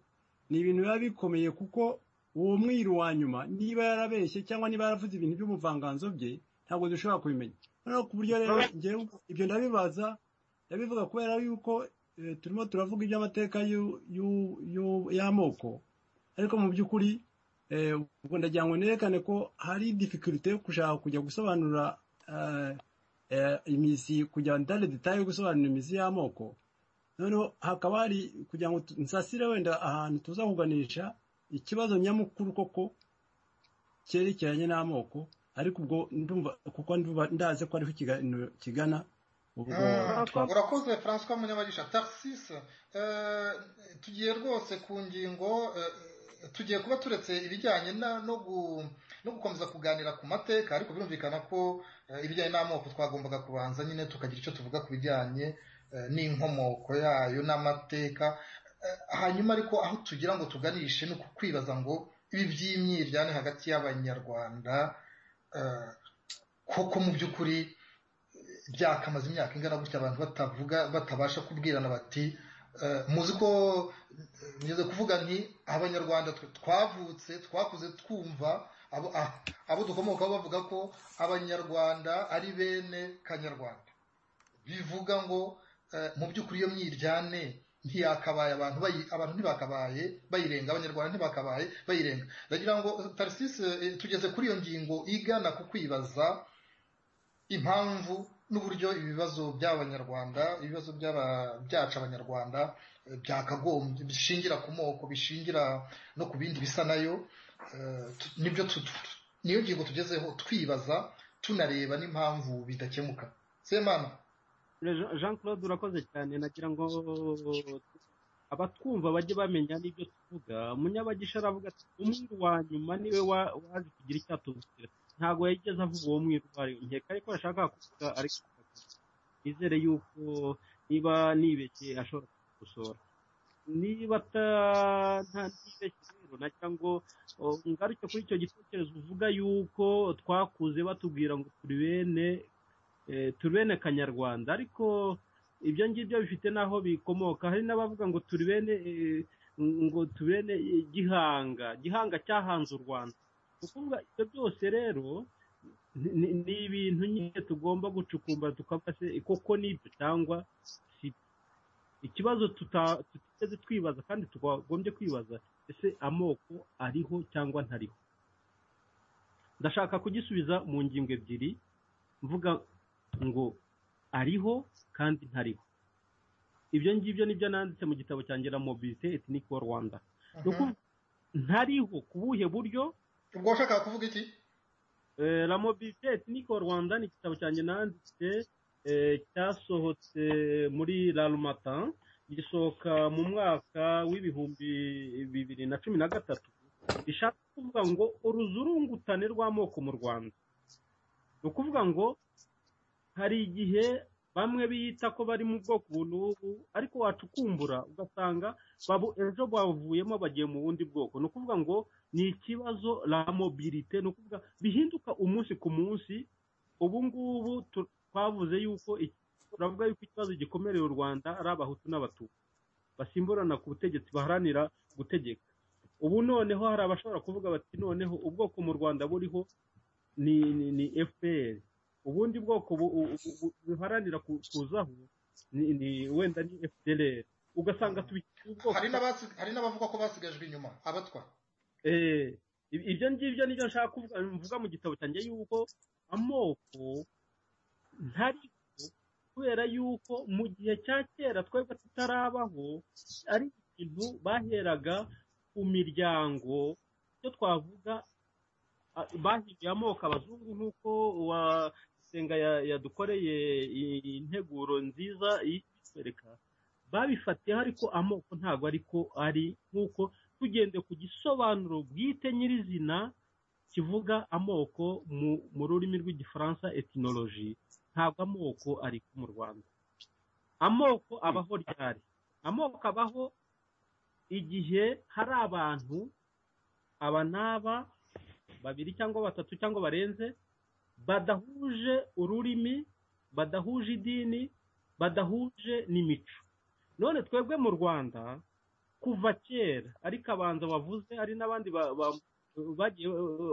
ni ibintu biba bikomeye kuko uwo mwiru wa nyuma niba yarabeshye cyangwa niba yaravuze ibintu by'ubuvanganzo bye ntabwo dushobora kubimenya noneho ku buryo rero njyewe ibyo ndabibaza ndabivuga kubera yuko eh, turimo turavuga iby'amateka y'u- y'u- y'u- y'amoko ariko mu by'ukuri eh, ubwo ndagira ngo nerekane ko hari difikirite yo gushaka kujya gusobanura eh, eh, imizi kujya dale detaye yo gusobanura imizi y'amoko noneho hakaba hari kugira ngo tu- nsasire wenda ahantu tuza kuganisha ikibazo nyamukuru koko cyerekeranye n'amoko ariko ubwo ndumva kuko ndumva ndazi ko ariho ikiganiro kigana ubwo Ah, twa- urakoze francois munyabagisha taxis eh, tugiye rwose ku ngingo eh, tugiye kuba turetse ibijyanye na- no gu- no gukomeza kuganira ku mateka ariko birumvikana ko eh, ibijyanye n'amoko twagombaga kubanza nyine tukagira icyo tuvuga ku bijyanye eh, n'inkomoko yayo n'amateka Eh, hanyuma ariko aho tugira ngo tuganishe ni uku kwibaza ngo ibi by'imyiryane hagati y'abanyarwanda eh, koko mu by'ukuri byakamaze imyaka ingana gutya abantu batavuga batabasha kubwirana bati eh, muzi ko eh, ngeze kuvuga nti abanyarwanda twe twavutse twakuze twumva abo ah, abo dukomokaho bavuga ko abanyarwanda ari bene kanyarwanda bivuga ngo eh, mu by'ukuri iyo myiryane ntiyakabaye abantu bayi- abantu ntibakabaye bayirenga abanyarwanda ntibakabaye bayirenga ndagira ngo eh, Tarcisse eh, tugeze kuri iyo ngingo igana ku kwibaza impamvu n'uburyo ibibazo by'abanyarwanda ibibazo by'aba- byacu abanyarwanda eh, byakagombye bishingira ku moko bishingira no ku bindi bisa nayo eh, tu- nibyo tu- tu- niyo ngingo tugezeho twibaza tunareba n'impamvu bidakemuka semana Jean Jean Claude urakoze cyane nagira ngo abatwumva bajye bamenya n'ibyo tuvuga munyabagisha aravuga ati umwiru wa nyuma niwe wa- wazi kugira icyo atubwira ntabwo yigeze avuga uwo mwiru uwo ari we nkeka ariko yashakaga kuvuga ariko nizere yuko niba nibeshye ashobora kugusora niba ata- nta ntibeshye rero nagira ngo oh, ngaruke kuri icyo gitekerezo uvuga yuko twakuze batubwira ngo turi bene eh, turi bene kanyarwanda ariko ibyo ngibyo bifite n'aho bikomoka hari n'abavuga ngo turi bene eh, ngo turi bene eh, gihanga gihanga cyahanze u rwanda ni ukuvuga ibyo byose rero ni- ni ni ibintu nyine tugomba gucukumbura tukavuga se koko nibyo cyangwa si ikibazo tuta- tutigeze twibaza kandi twagombye kwibaza ese amoko ariho cyangwa ntariho ndashaka kugisubiza mu ngingo ebyiri mvuga ngo ariho kandi ntariho ibyo ngibyo nibyo nanditse mu gitabo cyanjye na mobilite etinike wa rwanda ni ukuvuga ntariho ku buhe buryo ubwo washakaga kuvuga iki Eh, la mobilite ethnique au Rwanda ni igitabo cyanjye nanditse eh, cyasohotse muri Larumata gisohoka mu mwaka w'ibihumbi bibiri na cumi na gatatu rishaka kuvuga ngo uruzurungutane rw'amoko mu Rwanda ni ukuvuga ngo hari igihe bamwe biyita ko bari mu bwoko n'ubu ariko wacukumbura ugasanga babu ejo bavuyemo bagiye mu bundi bwoko ni ukuvuga ngo ni ikibazo la mobilite ni ukuvuga bihinduka umunsi ku munsi ubu ngubu twavuze yuko turavuga yuko ikibazo gikomereye u rwanda ari abahutu n'abatutsi basimburana ku butegetsi baharanira gutegeka ubu noneho hari abashobora kuvuga bati noneho ubwoko mu rwanda buriho ni ni fpr ubundi bwoko buharanira kuzaho wenda ni fpr ugasanga tubikira ubwoko hari n'abavuga ko basigajwe inyuma abatwa ibyo ngibyo nibyo nshaka kuvuga mvuga mu gitabo cyanjye yuko amoko ntari kubera yuko mu gihe cya kera twebwe tutarabaho ari ikintu baheraga ku miryango icyo twavuga bahinduye amoko abazungu nk'uko senga yadukoreye integuro nziza yitwereka babifatiyeho ariko amoko ntabwo ariko ari nk'uko tugende ku gisobanuro bwite nyirizina kivuga amoko mu rurimi rw'igifaransa etinoloji ntabwo amoko ariko mu rwanda amoko abaho ryari amoko abaho igihe hari abantu aba n'aba babiri cyangwa batatu cyangwa barenze badahuje ururimi badahuje idini badahuje n'imico none twebwe mu rwanda kuva kera ariko abanza bavuze hari n'abandi bagiye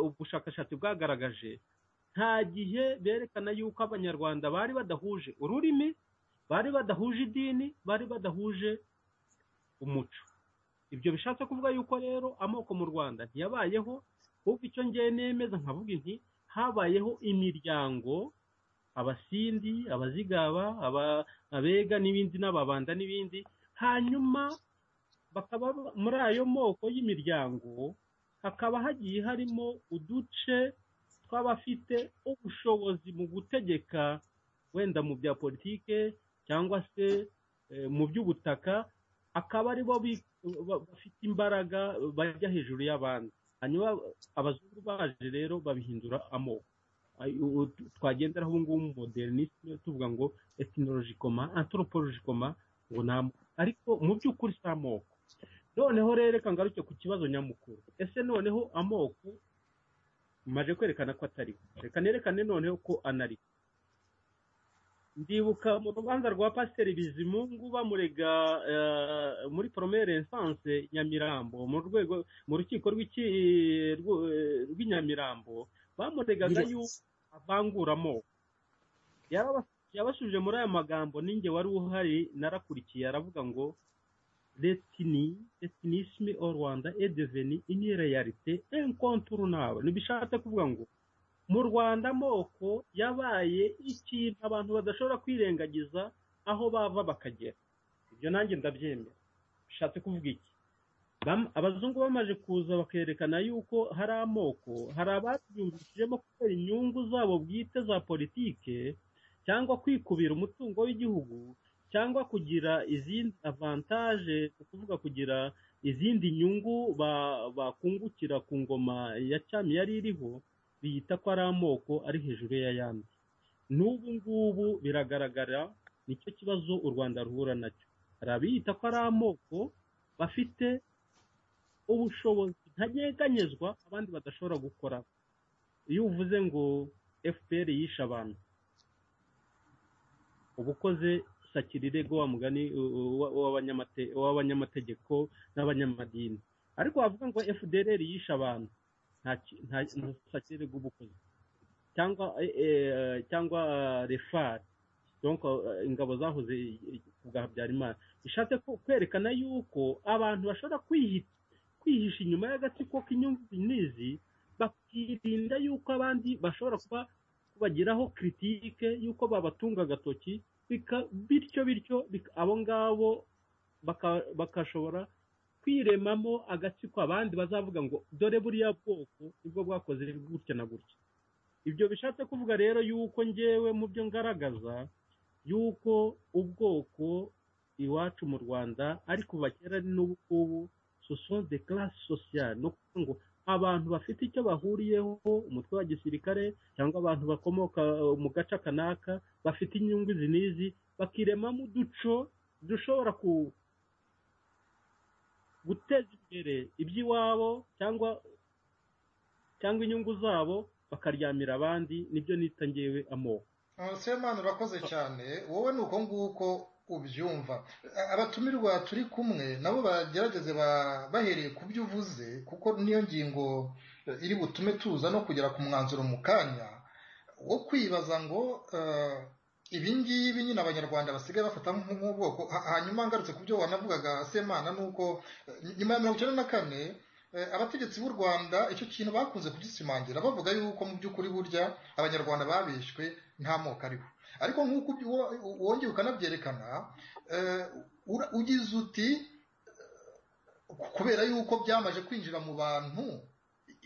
ubushakashatsi bwagaragaje nta gihe berekana yuko abanyarwanda bari badahuje ururimi bari badahuje idini bari badahuje umuco ibyo bishatse kuvuga yuko rero amoko mu rwanda ntiyabayeho kuko icyo ngiye nemeza nkavuga inti habayeho imiryango abasindi abazigaba abega n'ibindi n'ababanda n'ibindi hanyuma bakaba muri ayo moko y'imiryango hakaba hagiye harimo uduce tw'abafite ubushobozi mu gutegeka wenda mu bya politike cyangwa se mu by'ubutaka akaba aribo bafite imbaraga bajya hejuru y'abandi hanyuma abazungu baje rero babihindura amoko twagendera aho ngubu modernisme tuvuga ngo etinolojikoma anthropologikoma ngo nta ariko mu by'ukuri si amoko noneho rero reka ngaruke ku kibazo nyamukuru ese noneho amoko maje kwerekana ko atariho reka nerekane noneho ko anariho ndibuka mu rubanza rwa pasiteri bizimungu bamurega muri poromere esanse nyamirambo mu rwego mu rukiko rw'inyamirambo bamuregaga yuko avangura amoko yabasubije muri aya magambo ninjye wari uhari narakurikiye aravuga ngo retini retinisme o rwanda edeveni inireyarite enkonturunabo ntibishatse kuvuga ngo mu rwanda amoko yabaye ikintu abantu badashobora kwirengagiza aho bava bakagera ibyo nanjye ndabyemera bishatse kuvuga iki abazungu bamaze kuza bakerekana yuko hari amoko hari ababyumvishijemo kubera inyungu zabo bwite za politike cyangwa kwikubira umutungo w'igihugu cyangwa kugira izindi avantaje ni ukuvuga kugira izindi nyungu bakungukira ku ngoma ya cyami yari iriho biyita ko ari amoko ari hejuru y'ayandi n'ubu ngubu biragaragara nicyo kibazo u rwanda ruhura nacyo hari abiyita ko ari amoko bafite ubushobozi ntageganyezwa abandi badashobora gukora iyo uvuze ngo fpr yishe abantu uba ukoze sakirirego wa mugani w'abanyamategeko n'abanyamadini ariko wavuga ngo fdr yishe abantu nta sakire bw'ubukozi cyangwa cyangwa refari ingabo zahoze bwa habyarimana bishatse kwerekana yuko abantu bashobora kwihisha inyuma y'agatsiko k'inyungu n'izi bakirinda yuko abandi bashobora kuba bagiraho kiritike yuko babatunga agatoki bityo bityo abo ngabo bakashobora kwiremamo agatsiko abandi bazavuga ngo dore buriya bwoko nibwo bwakoze gutya na gutya ibyo bishatse kuvuga rero yuko ngewe mu byo ngaragaza yuko ubwoko iwacu mu rwanda ari kuva kera n'ubu ngubu sosiyete de classe sociale no kuvuga ngo abantu bafite icyo bahuriyeho umutwe wa gisirikare cyangwa abantu bakomoka uh, mu gace kanaka bafite inyungu izi n'izi bakiremamo uduco dushobora ku- guteza imbere iby'iwabo cyangwa cyangwa inyungu zabo bakaryamira abandi nibyo nita ngewe amoko semana urakoze cyane wowe ni uko nguko ubyumva A- abatumirwa turi kumwe nabo bagerageze ba- bahereye ku byo uvuze kuko niyo ngingo eh, iri butume tuza no kugera ku mwanzuro mu kanya wo kwibaza ngo eh, ibi ngibi nyine abanyarwanda basigaye bafata nk- nk'ubwoko Ha- hanyuma ngarutse ku byo wanavugaga semana ni uko eh, nyuma ya mirongo icyenda na kane Eh, abategetsi b'u rwanda icyo kintu bakunze kugisimangira bavuga yuko mu by'ukuri burya abanyarwanda babishwe nta moko ariho ariko nk'uko uby- wo- wongeye ukanabyerekana eh, ura- ugize uti eh, kubera yuko byamaze kwinjira mu bantu i-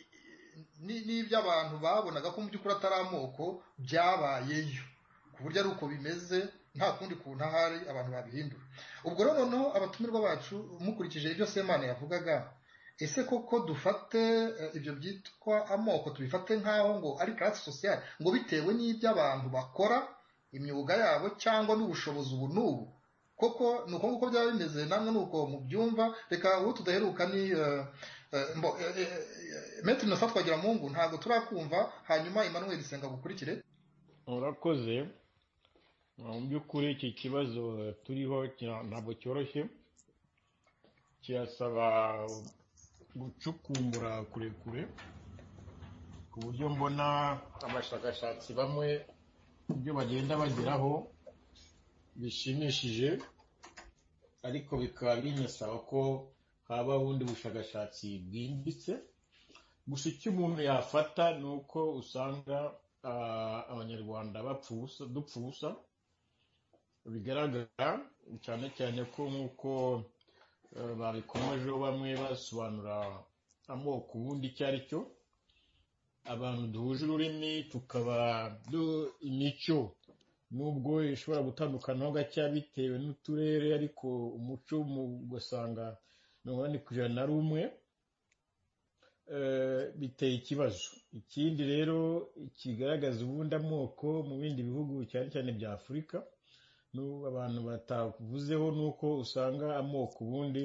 i- ni- n'ibyo abantu babonaga ko mu by'ukuri atari amoko byabayeyo ku buryo ari uko bimeze nta kundi kuntu ahari abantu babihindura ubwo rero noneho abatumirwa bacu mukurikije ibyo semana yavugaga ese koko dufate eh, ibyo byitwa amoko tubifate nk'aho ngo ari karasi sosiyali ngo bitewe n'ibyo abantu bakora imyuga yabo cyangwa n'ubushobozi ubu n'ubu koko ni uko nguko byaba bimeze namwe ni uko mubyumva reka uwo tudaheruka ni eh, eh, mbo eh, eh, eh, Maître Innocent Twagiramungu ntabwo turakumva hanyuma Emmanuel Senga bukurikire murakoze mu by'ukuri iki kibazo turiho kira- ntabwo cyoroshye kirasaba gucukumbura kurekure ku buryo mbona abashakashatsi bamwe ibyo bagenda bageraho bishimishije ariko bikaba binasaba ko haba ubundi bushakashatsi bwimbitse gusa icyo umuntu yafata ni uko usanga ah, abanyarwanda bapfa ubusa dupfa ubusa bigaragara cyane cyane ko nk'uko eh, babikomejeho bamwe basobanura amoko ubundi icyo ari cyo abantu duhuje ururimi tukaba du- imico nubwo ishobora gutandukanaho gake bitewe n'uturere ariko umuco mu- ugasanga mirongo inani ku ijana na rumwe eh, biteye ikibazo ikindi rero kigaragaza ubundi amoko mu bindi bihugu cyane cyane bya afurika n'ubu abantu batavuzeho ni uko usanga amoko ubundi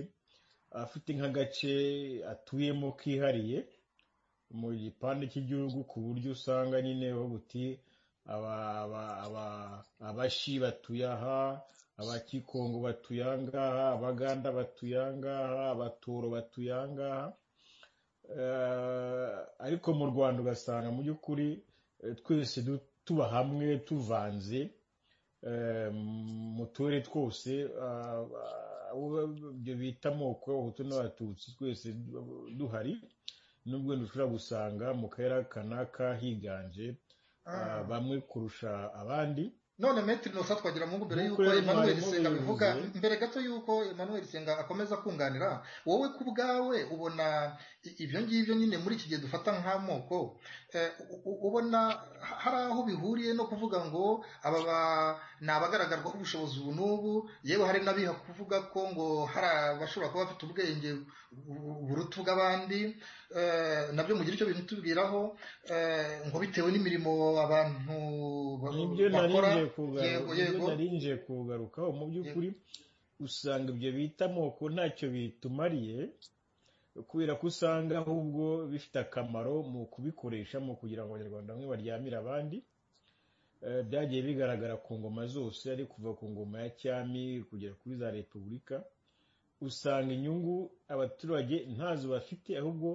afite nk'agace atuyemo kihariye mu gipande cy'igihugu ku buryo usanga nyine babuti aba- aba- aba- abashi batuye aha abakikongo batuye aha ngaha abaganda batuye aha ngaha abatoro batuye aha ngaha Eh, ariko mu rwanda ugasanga mu by'ukuri eh, twese du- tuba hamwe tuvanze eh, mu turere twose ah, ah, abo ibyo bita amoko abahutu n'abatutsi twese du- duhari nubwo dushobora gusanga mu karere aka n'aka higanje ah, bamwe kurusha abandi none Maître Innocent Twagiramungu mbere Nk'uko yuko rero Emmanuel mwarimu Senga abivuga yabivuze. mbere gato yuko Emmanuel Senga akomeza kunganira wowe ku bwawe ubona i- ibyo ngibyo nyine muri iki gihe dufata nk'amoko eh, u- u- ubona hari aho bihuriye no kuvuga ngo aba ba- ni abagaragarwaho ubushobozi ubu n'ubu yewe hari n'abiha kuvuga ko ngo hari abashobora kuba bafite ubwenge bu- buruta ubw'abandi eh, nabyo mugira icyo bintu tubwiraho eh, ngo bitewe n'imirimo abantu ba- nibyo bakora narinje kugaruka yego nibyo yego narinje kugarukaho mu by'ukuri usanga ibyo bita amoko ntacyo bitumariye kubera ko usanga ahubwo bifite akamaro mu kubikoresha mu kugira ngo abanyarwanda bamwe baryamire abandi Eh, byagiye bigaragara ku ngoma zose ari kuva ku ngoma ya cyami kugera kuri za repubulika usanga inyungu abaturage ntazo bafite ahubwo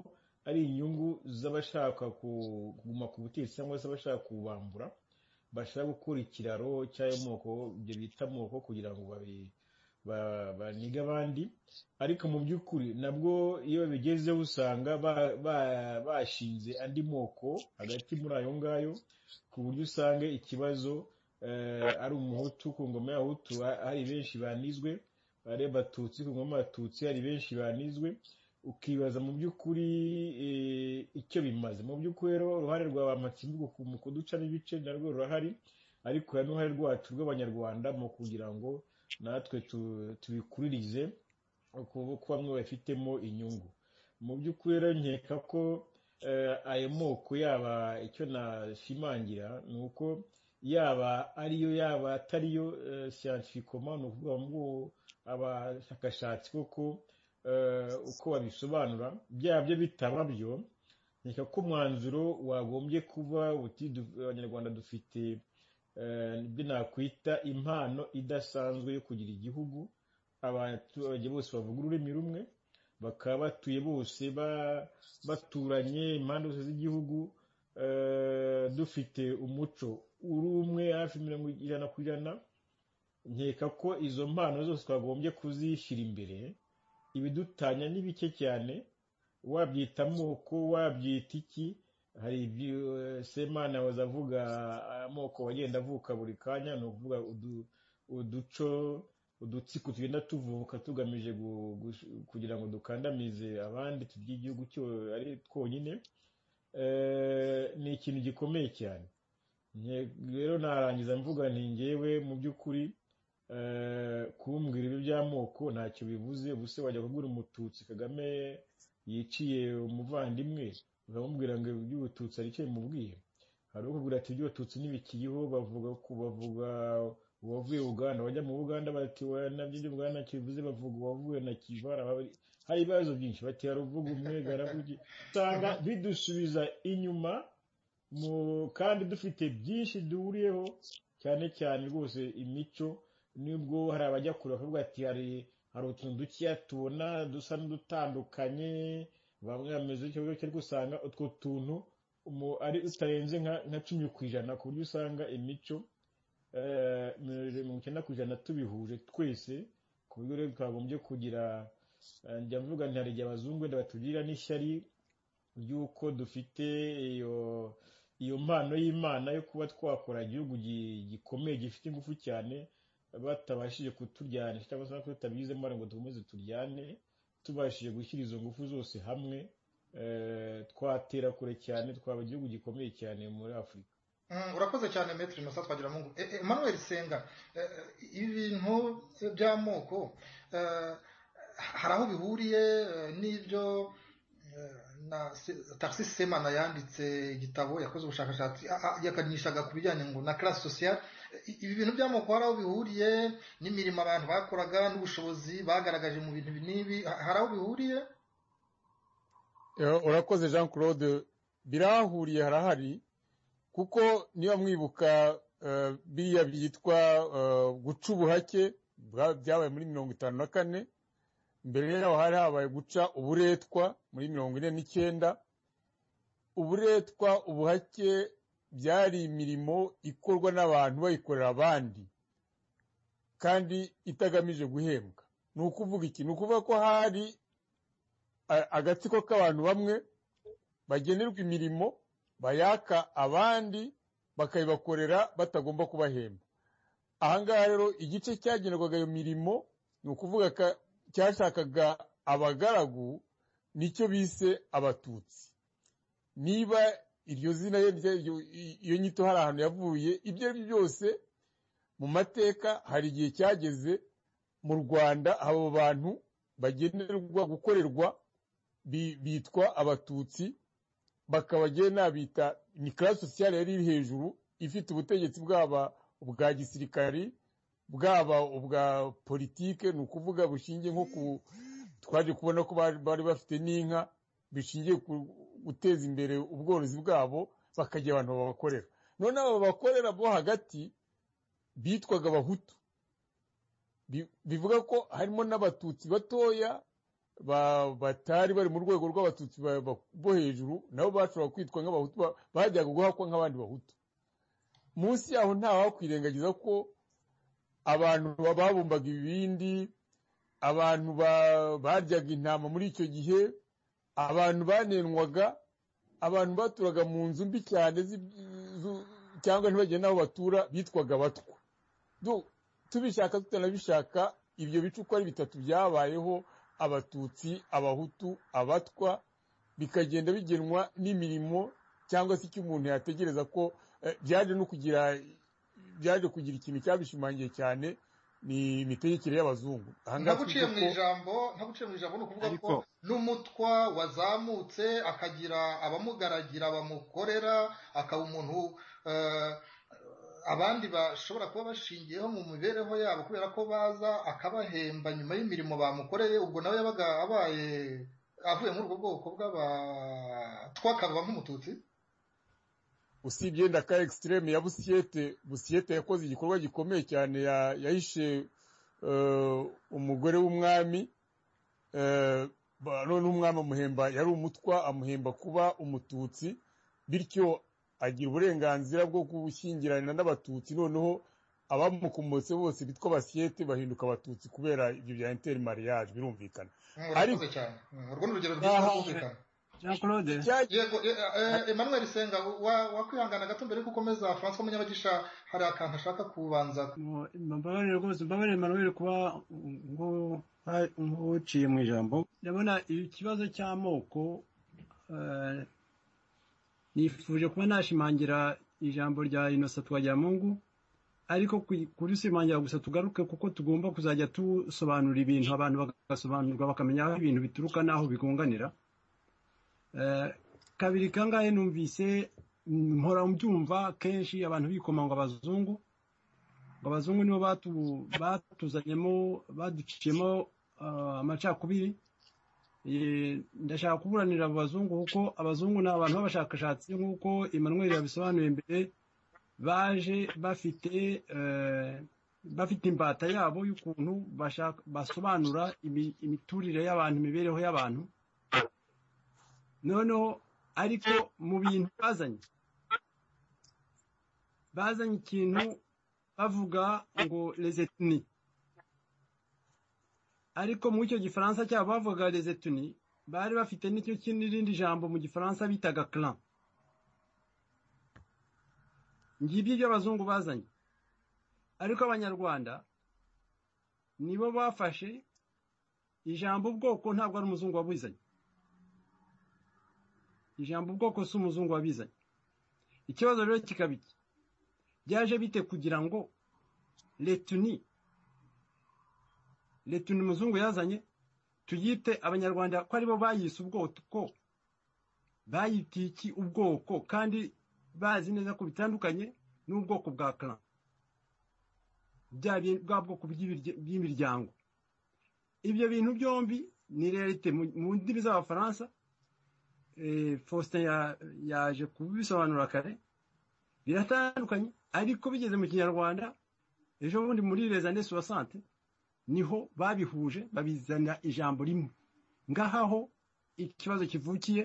ari inyungu z'abashaka ku- kuguma ku butegetsi cyangwa se abashaka kubambura bashaka gukora ikiraro cy'ayo moko ibyo bita amoko kugira ngo babi- ba- banige abandi ariko mu by'ukuri nabwo iyo babigezeho usanga ba- ba- bashinze andi moko hagati muri ayo ngayo ku buryo usanga ikibazo eh, ari umuhutu ku ngoma y'abahutu ha- hari benshi banizwe ari abatutsi ku ngoma y'abatutsi hari benshi banizwe ukibaza mu by'ukuri eh, icyo bimaze mu by'ukuri rero uruhare rwa ba matsindu mu kuducamo ibice narwo rurahari ariko hari n'uruhare rwacu rw'abanyarwanda mu kugira ngo natwe tu- tubikuririze kuba bamwe babifitemo inyungu mu by'ukuri rero nkeka ko eh, ayo moko yaba icyo nashimangira ni uko yaba ariyo yaba atariyo siyansifikoma ni ukuvuga ngo abashakashatsi koko eh, uko babisobanura byabyo bitaba byo reka ko umwanzuro wagombye kuba uti du- abanyarwanda dufite eh, ibyo nakwita impano idasanzwe yo kugira igihugu abaturage bose bavuga ururimi rumwe bakaba batuye bose ba- baturanye impande zose z'igihugu eh, dufite umuco uri umwe hafi mirongo ijana ku ijana nkeka ko izo mpano zose twagombye kuzishyira imbere ibidutanya ni bike cyane wabyita amoko wabyita iki hari ibyo eh, semana waza avuga amoko wagenda avuka buri kanya ni ukuvuga udu- uduco udutsiko tugenda tuvuka tugamije gu- gu- kugira ngo dukandamize abandi turye igihugu cyo ari twonyine Eh, ni ikintu gikomeye cyane Nge- rero narangiza mvuga nti ngewe mu by'ukuri eh, kumbwira ibi by'amoko ntacyo bivuze ubuse wajya kubwira umututsi kagame yiciye umuvandimwe ukamubwira ngo iby'ubututsi ari cyo bimubwiye hari ukubwira ati iby'ubututsi ntibikiriho bavuga ku bavuga uwavuye uganda bajya mu buganda bati "Oya, nabyo ibyo uganda kivuze bavuga uwavuye na kivara baba- hari ibibazo byinshi bati hari uvuga umwe garavuga iki." usanga bidusubiza inyuma mu- kandi dufite byinshi duhuriyeho cyane cyane rwose imico nubwo hari abajya kure bakavuga ati hari hari utuntu dukeya tubona dusa n'udutandukanye bamwe bameze ikibazo ariko usanga utwo tuntu umu- ari utarenze nka nka cumi ku ijana ku buryo usanga imico eh, mirongo icyenda ku ijana tubihuje twese ku buryo rero twagombye kugira eh, njya mvuga nti hari igihe abazungu wenda batugirira n'ishyari ry'uko dufite iyo iyo mpano y'imana yo kuba twakora igihugu gi- gikomeye gifite ingufu cyane batabashije kuturyanisha cyangwa se tutabizemo ari ngo dukomeze turyane tubashije gushyira izo ngufu zose hamwe eh, twatera kure cyane twaba igihugu gikomeye cyane muri afurika Mm, urakoze cyane metero inosa twagira mungu E- e, emmanuel senga eh, eh, ibintu by'amoko eh, hari aho bihuriye eh, n'ibyo eh, na taxi semana yanditse igitabo yakoze ubushakashatsi a- a- yakanishaga ku bijyanye ngo na classe sociale I- ibi bintu by'amoko hari aho bihuriye n'imirimo abantu bakoraga n'ubushobozi bagaragaje mu bintu ibi n'ibi Ha- hari aho bihuriye Eh, urakoze jean claude birahahuriye harahari kuko niba mwibuka eh, biriya byitwa eh, guca ubuhake bwa- byabaye muri mirongo itanu na kane mbere yaho hari habaye guca uburetwa muri mirongo ine n'icyenda uburetwa ubuhake byari imirimo ikorwa n'abantu bayikorera abandi kandi itagamije guhembwa ni ukuvuga iki ni ukuvuga ko hari a- agatsiko k'abantu bamwe bagenerwa imirimo bayaka abandi bakayibakorera batagomba kubahemba ahangaha rero igice cyagenerwaga iyo mirimo ni ukuvuga ka- cyashakaga abagaragu nicyo bise abatutsi niba iryo zina ye rya- iyo- iyo nyito hari ahantu yavuye ibyo ari byo byose mu mateka hari igihe cyageze mu rwanda abo bantu bagenerwa gukorerwa bi- bitwa abatutsi bakabagira nabita ni classe sociale yari iri hejuru ifite ubutegetsi bwaba ubwa gisirikari bwaba ubwa politike ni ukuvuga bushingiye nko ku twaje kubona ko bari bari bafite n'inka bishingiye ku guteza imbere ubworozi bwabo bakagira abantu babakorera none abo bakorera bo hagati bitwaga abahutu Bi- bivuga ko harimo n'abatutsi batoya ba- batari bari mu rwego rw'abatutsi ba- ba- bo hejuru nabo bashobora kwitwa nk'abahutu ba- bajyaga guhakwa nk'abandi bahutu munsi yaho nta wakwirengagiza ko abantu ba- babumbaga ibibindi abantu ba- baryaga intama muri icyo gihe abantu banenwaga abantu baturaga mu nzu mbi cyane zi- zu- cyangwa ntibagire n'aho batura bitwaga abatwa Du- tubishaka tutanabishaka ibyo bice uko ari bitatu byabayeho abatutsi abahutu abatwa bikagenda bigenwa n'imirimo cyangwa se icyo umuntu yategereza ko eh, byaje no kugira byaje kugira ikintu cyabishimangiye cyane ni imitegekere y'abazungu aha ngaha ntaguciye mu twibuke ko- ijambo ntaguciye mu ijambo ni ukuvuga ko Ariko- n'umutwa wazamutse akagira abamugaragira bamukorera akaba umuntu eh, abandi bashobora kuba bashingiyeho mu mibereho yabo kubera ko baza akabahemba nyuma y'imirimo bamukoreye ubwo nawe yabaga abaye avuye muri ubwo bwoko bw'abatwa akaba nk'umututsi usibye yenda ka ekisitirimu ya busiyete busiyete yakoze igikorwa gikomeye cyane ya- yahishe eh, umugore w'umwami eh, ba- none umwami amuhemba yari umutwa amuhemba kuba umututsi bityo agira uburenganzira bwo gushyingirana n'abatutsi noneho abamukomotse bose bitwa basiyete bahinduka abatutsi kubera ibyo bya interi mariage birumvikana Mm, urakoze Ariko- cyane Mm, urwo ni urugero rwiza Aha- rwumvikana jean claude Cya- yego eh, eh, emmanuel senga wa- wakwihangana gato mbere yuko ukomeza francois munyabagisha hari akantu ashaka kubanza Mu- mbabarire rwose mbabarire manuel kuba nko- nk'uciye mu ijambo ndabona ikibazo cy'amoko eh, nifuje kuba nashimangira ijambo rya innocent twagiramungu ariko ku- kurisimangira gusa tugaruke kuko tugomba kuzajya dusobanura ibintu abantu bagasobanurwa bakamenya aho ibintu bituruka n'aho bigunganira Eh, kabiri kangahe numvise mpora mbyumva kenshi abantu bikomanga abazungu ngo abazungu nibo batu- batuzanyemo baduciyemo ah, amacakubiri Eh, ndashaka kuburanira abo bazungu kuko abazungu ni abantu b'abashakashatsi nk'uko emmanuel yabisobanuye mbere baje bafite eh, bafite imbata yabo y'ukuntu bashaka- basobanura imi- imiturire y'abantu imibereho y'abantu noneho ariko mu bintu bazanye bazanye ikintu bavuga ngo les ethnies ariko muri icyo gifaransa cyabo bavuga les ethnies bari bafite n'icyo kindi- n'irindi jambo mu gifaransa bitaga clan ngibyo ibyo abazungu bazanye ariko abanyarwanda nibo bafashe ijambo ubwoko ntabwo ari umuzungu wabuzanye ijambo ubwoko si umuzungu wabizanye ikibazo rero kikaba iki byaje bite kugira ngo letuni letuni umuzungu yazanye tuyite abanyarwanda ko aribo bayise ubwoko bayitiye iki ubwoko kandi bazi neza ko bitandukanye n'ubwoko bwa clan bya bi- bwa bwoko bw'ibirya- bw'imiryango ibyo bintu byombi ni realite mu mu ndimi z'abafaransa eh, faustin ya- yaje kubisobanura kare biratandukanye ariko bigeze mu kinyarwanda ejo bundi muri les années soixante niho babihuje babizana ijambo rimwe ngahaho ikibazo kivukiye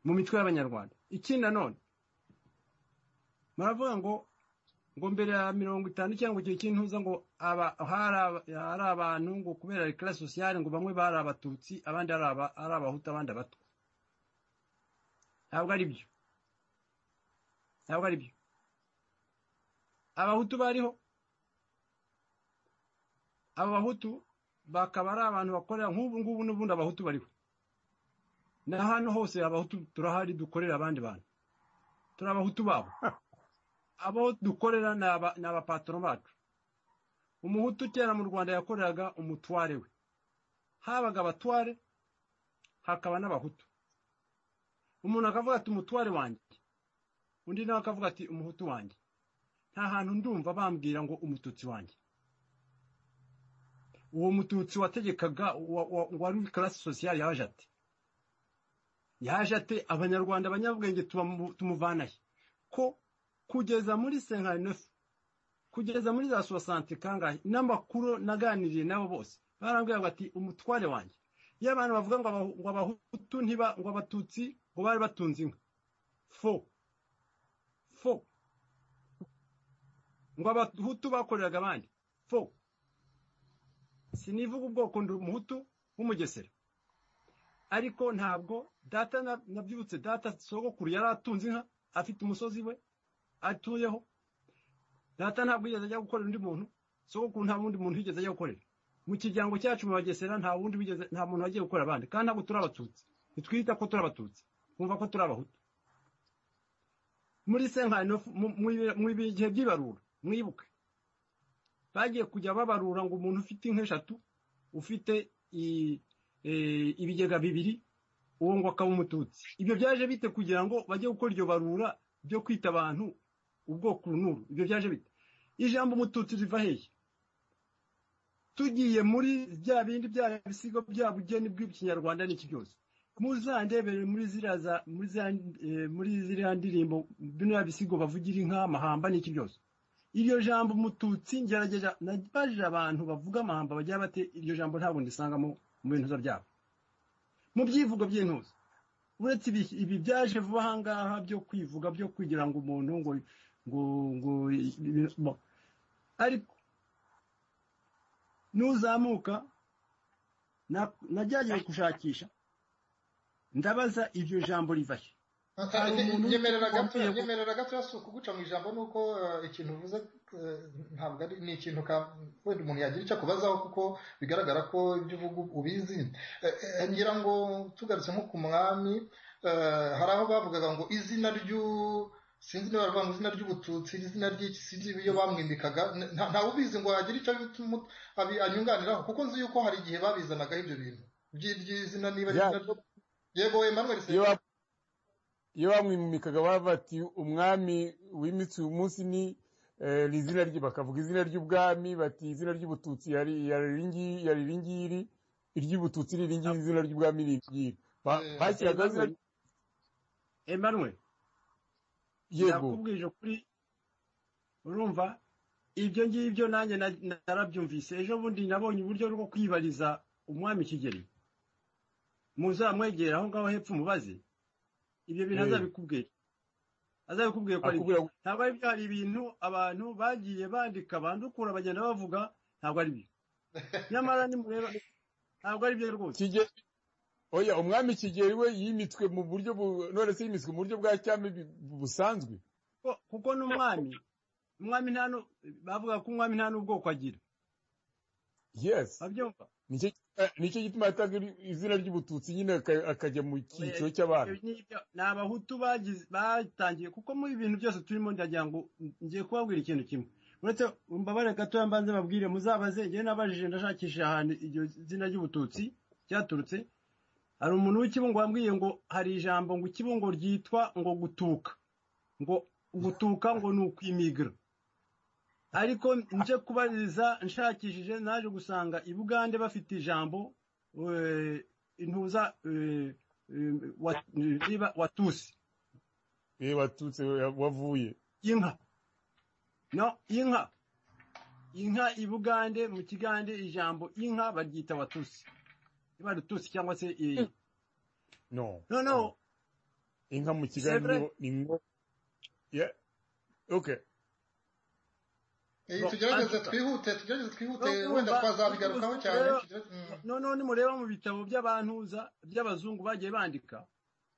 mu mitwe y'abanyarwanda ikindi nanone muravuga ngo ngo mbere ya mirongo itanu cyangwa icyo kintuza ngo aba- hari aba- hari abantu ngo kubera rekara sosiyale ngo bamwe bari abatutsi abandi ari aba- ari abahutu abandi abatwa ntabwo ari byo ntabwo ari byo abahutu bariho aba bahutu bakaba ari abantu bakorera nk'ubu ngubu n'ubundi abahutu bariho na hano hose abahutu turahari dukorera abandi bantu turi abahutu babo abo dukorera ni aba- ni abapatoro bacu umuhutu kera mu rwanda yakoreraga umutware we habaga abatware hakaba n'abahutu umuntu akavuga ati umutware wanjye undi nawe akavuga ati umuhutu wanjye nta hantu ndumva bambwira ngo umututsi wanjye uwo mututsi wategekaga wa- wa- wari karasi sosiyali yaje ate yaje ate abanyarwanda abanyabwenge tubamu- tumuvanahe ko kugeza muri senkanefu kugeza muri za sosante kangahe n'amakuru naganiriye nabo bose barambwira ngo ati umutware wanjye iyo abantu bavuga ngo abahu- ngo abahutu ntiba ngo abatutsi ngo bari batunze inka fo fo ngo abahutu bakoreraga abandi fo sinivuga ubwoko ndi umuhutu w'umugesera ariko ntabwo data na- nabyibutse data sogokuru yari atunze inka afite umusozi we atuyeho data ntabwo yigeze ajya gukorera undi muntu sogokuru nta wundi muntu yigeze ajya gukorera mu kiryango cyacu mu bagesera nta wundi wigeze nta muntu wagiye gukorera abandi kandi ntabwo turi abatutsi ntitwita ko turi abatutsi twumva ko turi abahutu muri senkano mu mu- mu bihe by'ibarura mwibuke bagiye kujya babarura ngo umuntu ufite inka eshatu ufite i- eh, ibigega bibiri uwo ngo akaba umututsi ibyo byaje bite kugira ngo bajye gukora iryo barura ryo kwita abantu ubwoko n'uru ibyo byaje bite ijambo umututsi riva hehe tugiye muri bya bindi bya bisigo bya bugeni bw'ikinyarwanda n'iki byose muzandebere muri ziriya za- muri ziriya- eh, muri ziriya ndirimbo bino bisigo bavugira inka amahamba n'iki byose iryo jambo umututsi ngerageza nabajije abantu bavuga amahamba bagira bate iryo jambo ntabwo ndisangamo mu bintuza byabo mu byivugo by'intuza uretse ibi- ibi byaje vuba aha ngaha byo kwivuga byo kugira ngo umuntu ngo ngo ngo bo. ariko nuzamuka na- nagerageje gushakisha ndabaza iryo jambo riva he Hari umuntu nyemerera gato wambaye- nyemerera gato yasu kuguca mu ijambo nuko eh, ikintu uvuze eh, ntabwo ari ni ikintu ka wenda umuntu yagira icyo akubazaho kuko bigaragara ko ibyo uvuga ubizi Eh, eh, ngira ngo tugarutse nko ku mwami eh, hari aho bavugaga ngo izina ry'u sinzi niba baravuga ngo izina ry'ubututsi izina ry'iki sinzi iyo bamwimikaga nta- ntawe ubizi ngo yagira icyo abitu- abi- anyunganiraho kuko nzi yuko hari igihe babizanagaho ibyo bintu By'i- by'izina niba ari Ya- izina ryo- yego Emmanuel iyo Seninga. ba- iyo bamwimikaga baba bati umwami wimitse uyu munsi ni eh, ni izina rye bakavuga izina ry'ubwami bati izina ry'ubututsi yari yari iri ngi- yari iri ngiri iry'ubututsi ni iri ngiri izina ry'ubwami ni iri ngiri Ba- Eh, bashyiragaho izina Emmanuel, Emmanuel yego nakubwije ukuri urumva ibyo ngibyo nanjye na- narabyumvise ejo bundi nabonye uburyo bwo kwibariza umwami kigeli muzamwegera aho ngaho hepfo umubaze ibyo bintu Eh. azabikubwira azabikubwira ko ari byo akubwira ngo ntabwo ari byo hari ibintu abantu bagiye bandika bandukura bagenda bavuga ntabwo ari byo nyamara nimureba ntabwo ari byo rwose Kigeli- oya umwami kigeli we yimitswe mu buryo bu- none se yimitswe mu buryo bwa cyami bi- busanzwe Ko- kuko n'umwami umwami nta nu- bavuga ko umwami nta n'ubwoko agira yes babyumva nicyo eh, nicyo gituma yatanga iri- izina ry'ubututsi nyine aka- akajya mu cyiciro cy'abantu Ibyo ngibyo ni abahutu bagize batangiye kuko muri ibintu byose turimo ndagira ngo ngiye kubabwira ikintu kimwe uretse mbabare gatoya mbanze babwire muzabaze njyewe nabajije ndashakisha ahantu iryo zina ry'ubututsi ryaturutse hari umuntu w'ikibungo wambwiye ngo hari ijambo ngo ikibungo ryitwa ngo gutuka ngo gutuka ngo ni ukwimigra ariko nje kubariza nshakishije naje gusanga i bugande bafite ijambo eh, intuza eh, eh, wa- niba watusi Eh, watutse wa- wavuye inka no inka inka i bugande mu kigande ijambo inka baryita watusi niba rutusi cyangwa se iyi no noneho inka mu C'est vrai. kiganiro ni ngo Yeah. okay Eh, No, tugerageze Antica. twihute tugerageze twihute No, wenda urumva, twazabigarukaho ubuzi- cyane rero- tugerageze- mm. noneho nimureba mu bitabo by'abantuza by'abazungu bagiye bandika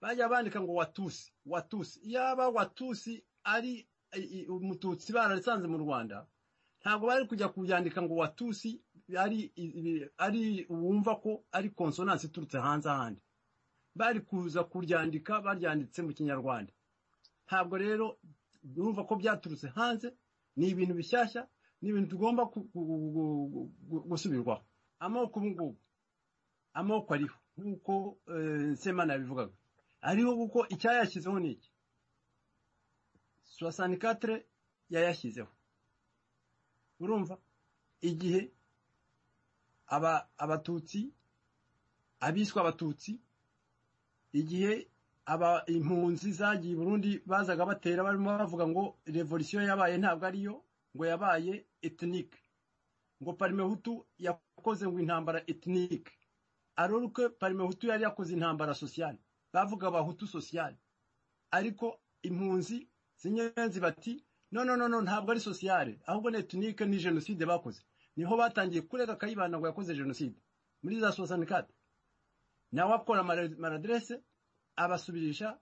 bagiye bandika ngo watusi watusi yaba watusi ari i- i- umututsi bararisanze mu rwanda ntabwo bari kujya kubyandika ngo watusi ari i- i- ari wumva ko ari konsonansi iturutse hanze ahandi bari kuza kuryandika baryanditse mu kinyarwanda ntabwo rero urumva ko byaturutse hanze ni ibintu bishyashya ni ibintu tugomba ku- ku- ku- ku- ku- gusubirwaho amoko ubu ngubu amoko ariho nk'uko eh, semana yabivugaga ariho kuko icyayashyizeho ni iki soasanikatere yayashyizeho urumva igihe aba abatutsi abiswa abatutsi igihe aba impunzi zagiye i burundi bazaga batera barimo bavuga ngo revolisiyo yabaye ntabwo ariyo ngo yabaye etinike ngo parimehutu yakoze ngo intambara etinike aruruke parimehutu yari yakoze intambara sosiyale bavuga abahutu sosiyale ariko impunzi zinyenzi bati no no no no ntabwo ari sosiyale ahubwo ni etinike ni jenoside bakoze niho batangiye kurega kayibanda ngo yakoze jenoside muri za sosanikate nawe akora amara- maraderese abasubirisha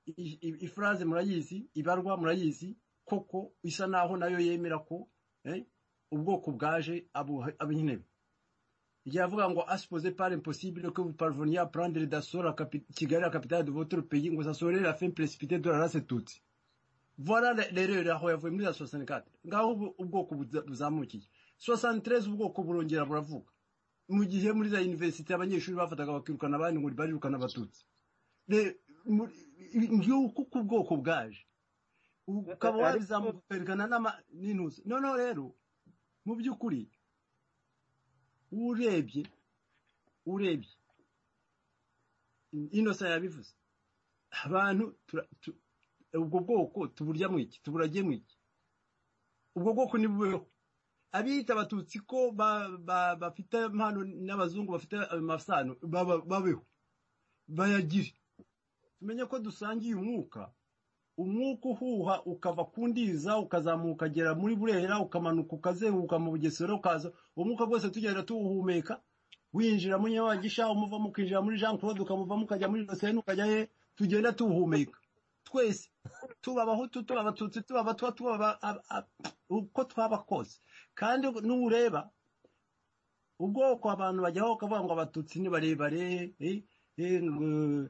i- i- ifuraze murayizi ibarwa murayizi koko isa naho nayo yemera ko eh, ubwoko bwaje ab'intebe igihe avuga ngo aspoze par impossible que vous parveniez à prendre d'assaut la capi- kigali la capitale de votre pays ngo ça serait la fin précipitée de la race tutsi vora rero aho yavuye muri za sosani kate ngaho ubu ubwoko buza- buzamukiye sosani terezi ubwoko burongera buravuga mu gihe muri za yuniverisite abanyeshuri bafataga bakirukana abandi ngo barirukana abatutsi Re- muri- ngiyo kuko ubwoko bwaje ukaba Ariko- wabizamuka ukerekana n'ama- n'intuza noneho rero mu by'ukuri urebye urebye inosa yabivuze abantu tura- tu- ubwo bwoko tuburya mu iki tuburagiye mu iki ubwo bwoko ntibubeho abiyita abatutsi ko ba- ba- bafite impano n'abazungu bafite amasano baba- babeho bayagire tumenye ko dusangiye umwuka umwuka uhuha ukava ku ndiza ukazamuka ukagera muri burera ukamanuka ukazenguruka mu bugesera ukaza umwuka rwose tugenda tuwuhumeka winjira muri nyabagisha umuva mukinjira muri jean claude ukamuva mukajya muri dosiyeni ukajya he tugenda tuwuhumeka twese tuba abahutu tuba abatutsi tuba abatwa tuba aba- aba- aba- uko twaba kose kandi n'ureba ubwoko abantu bajyaho bakavuga ngo abatutsi ni barebare eh, eh, ngo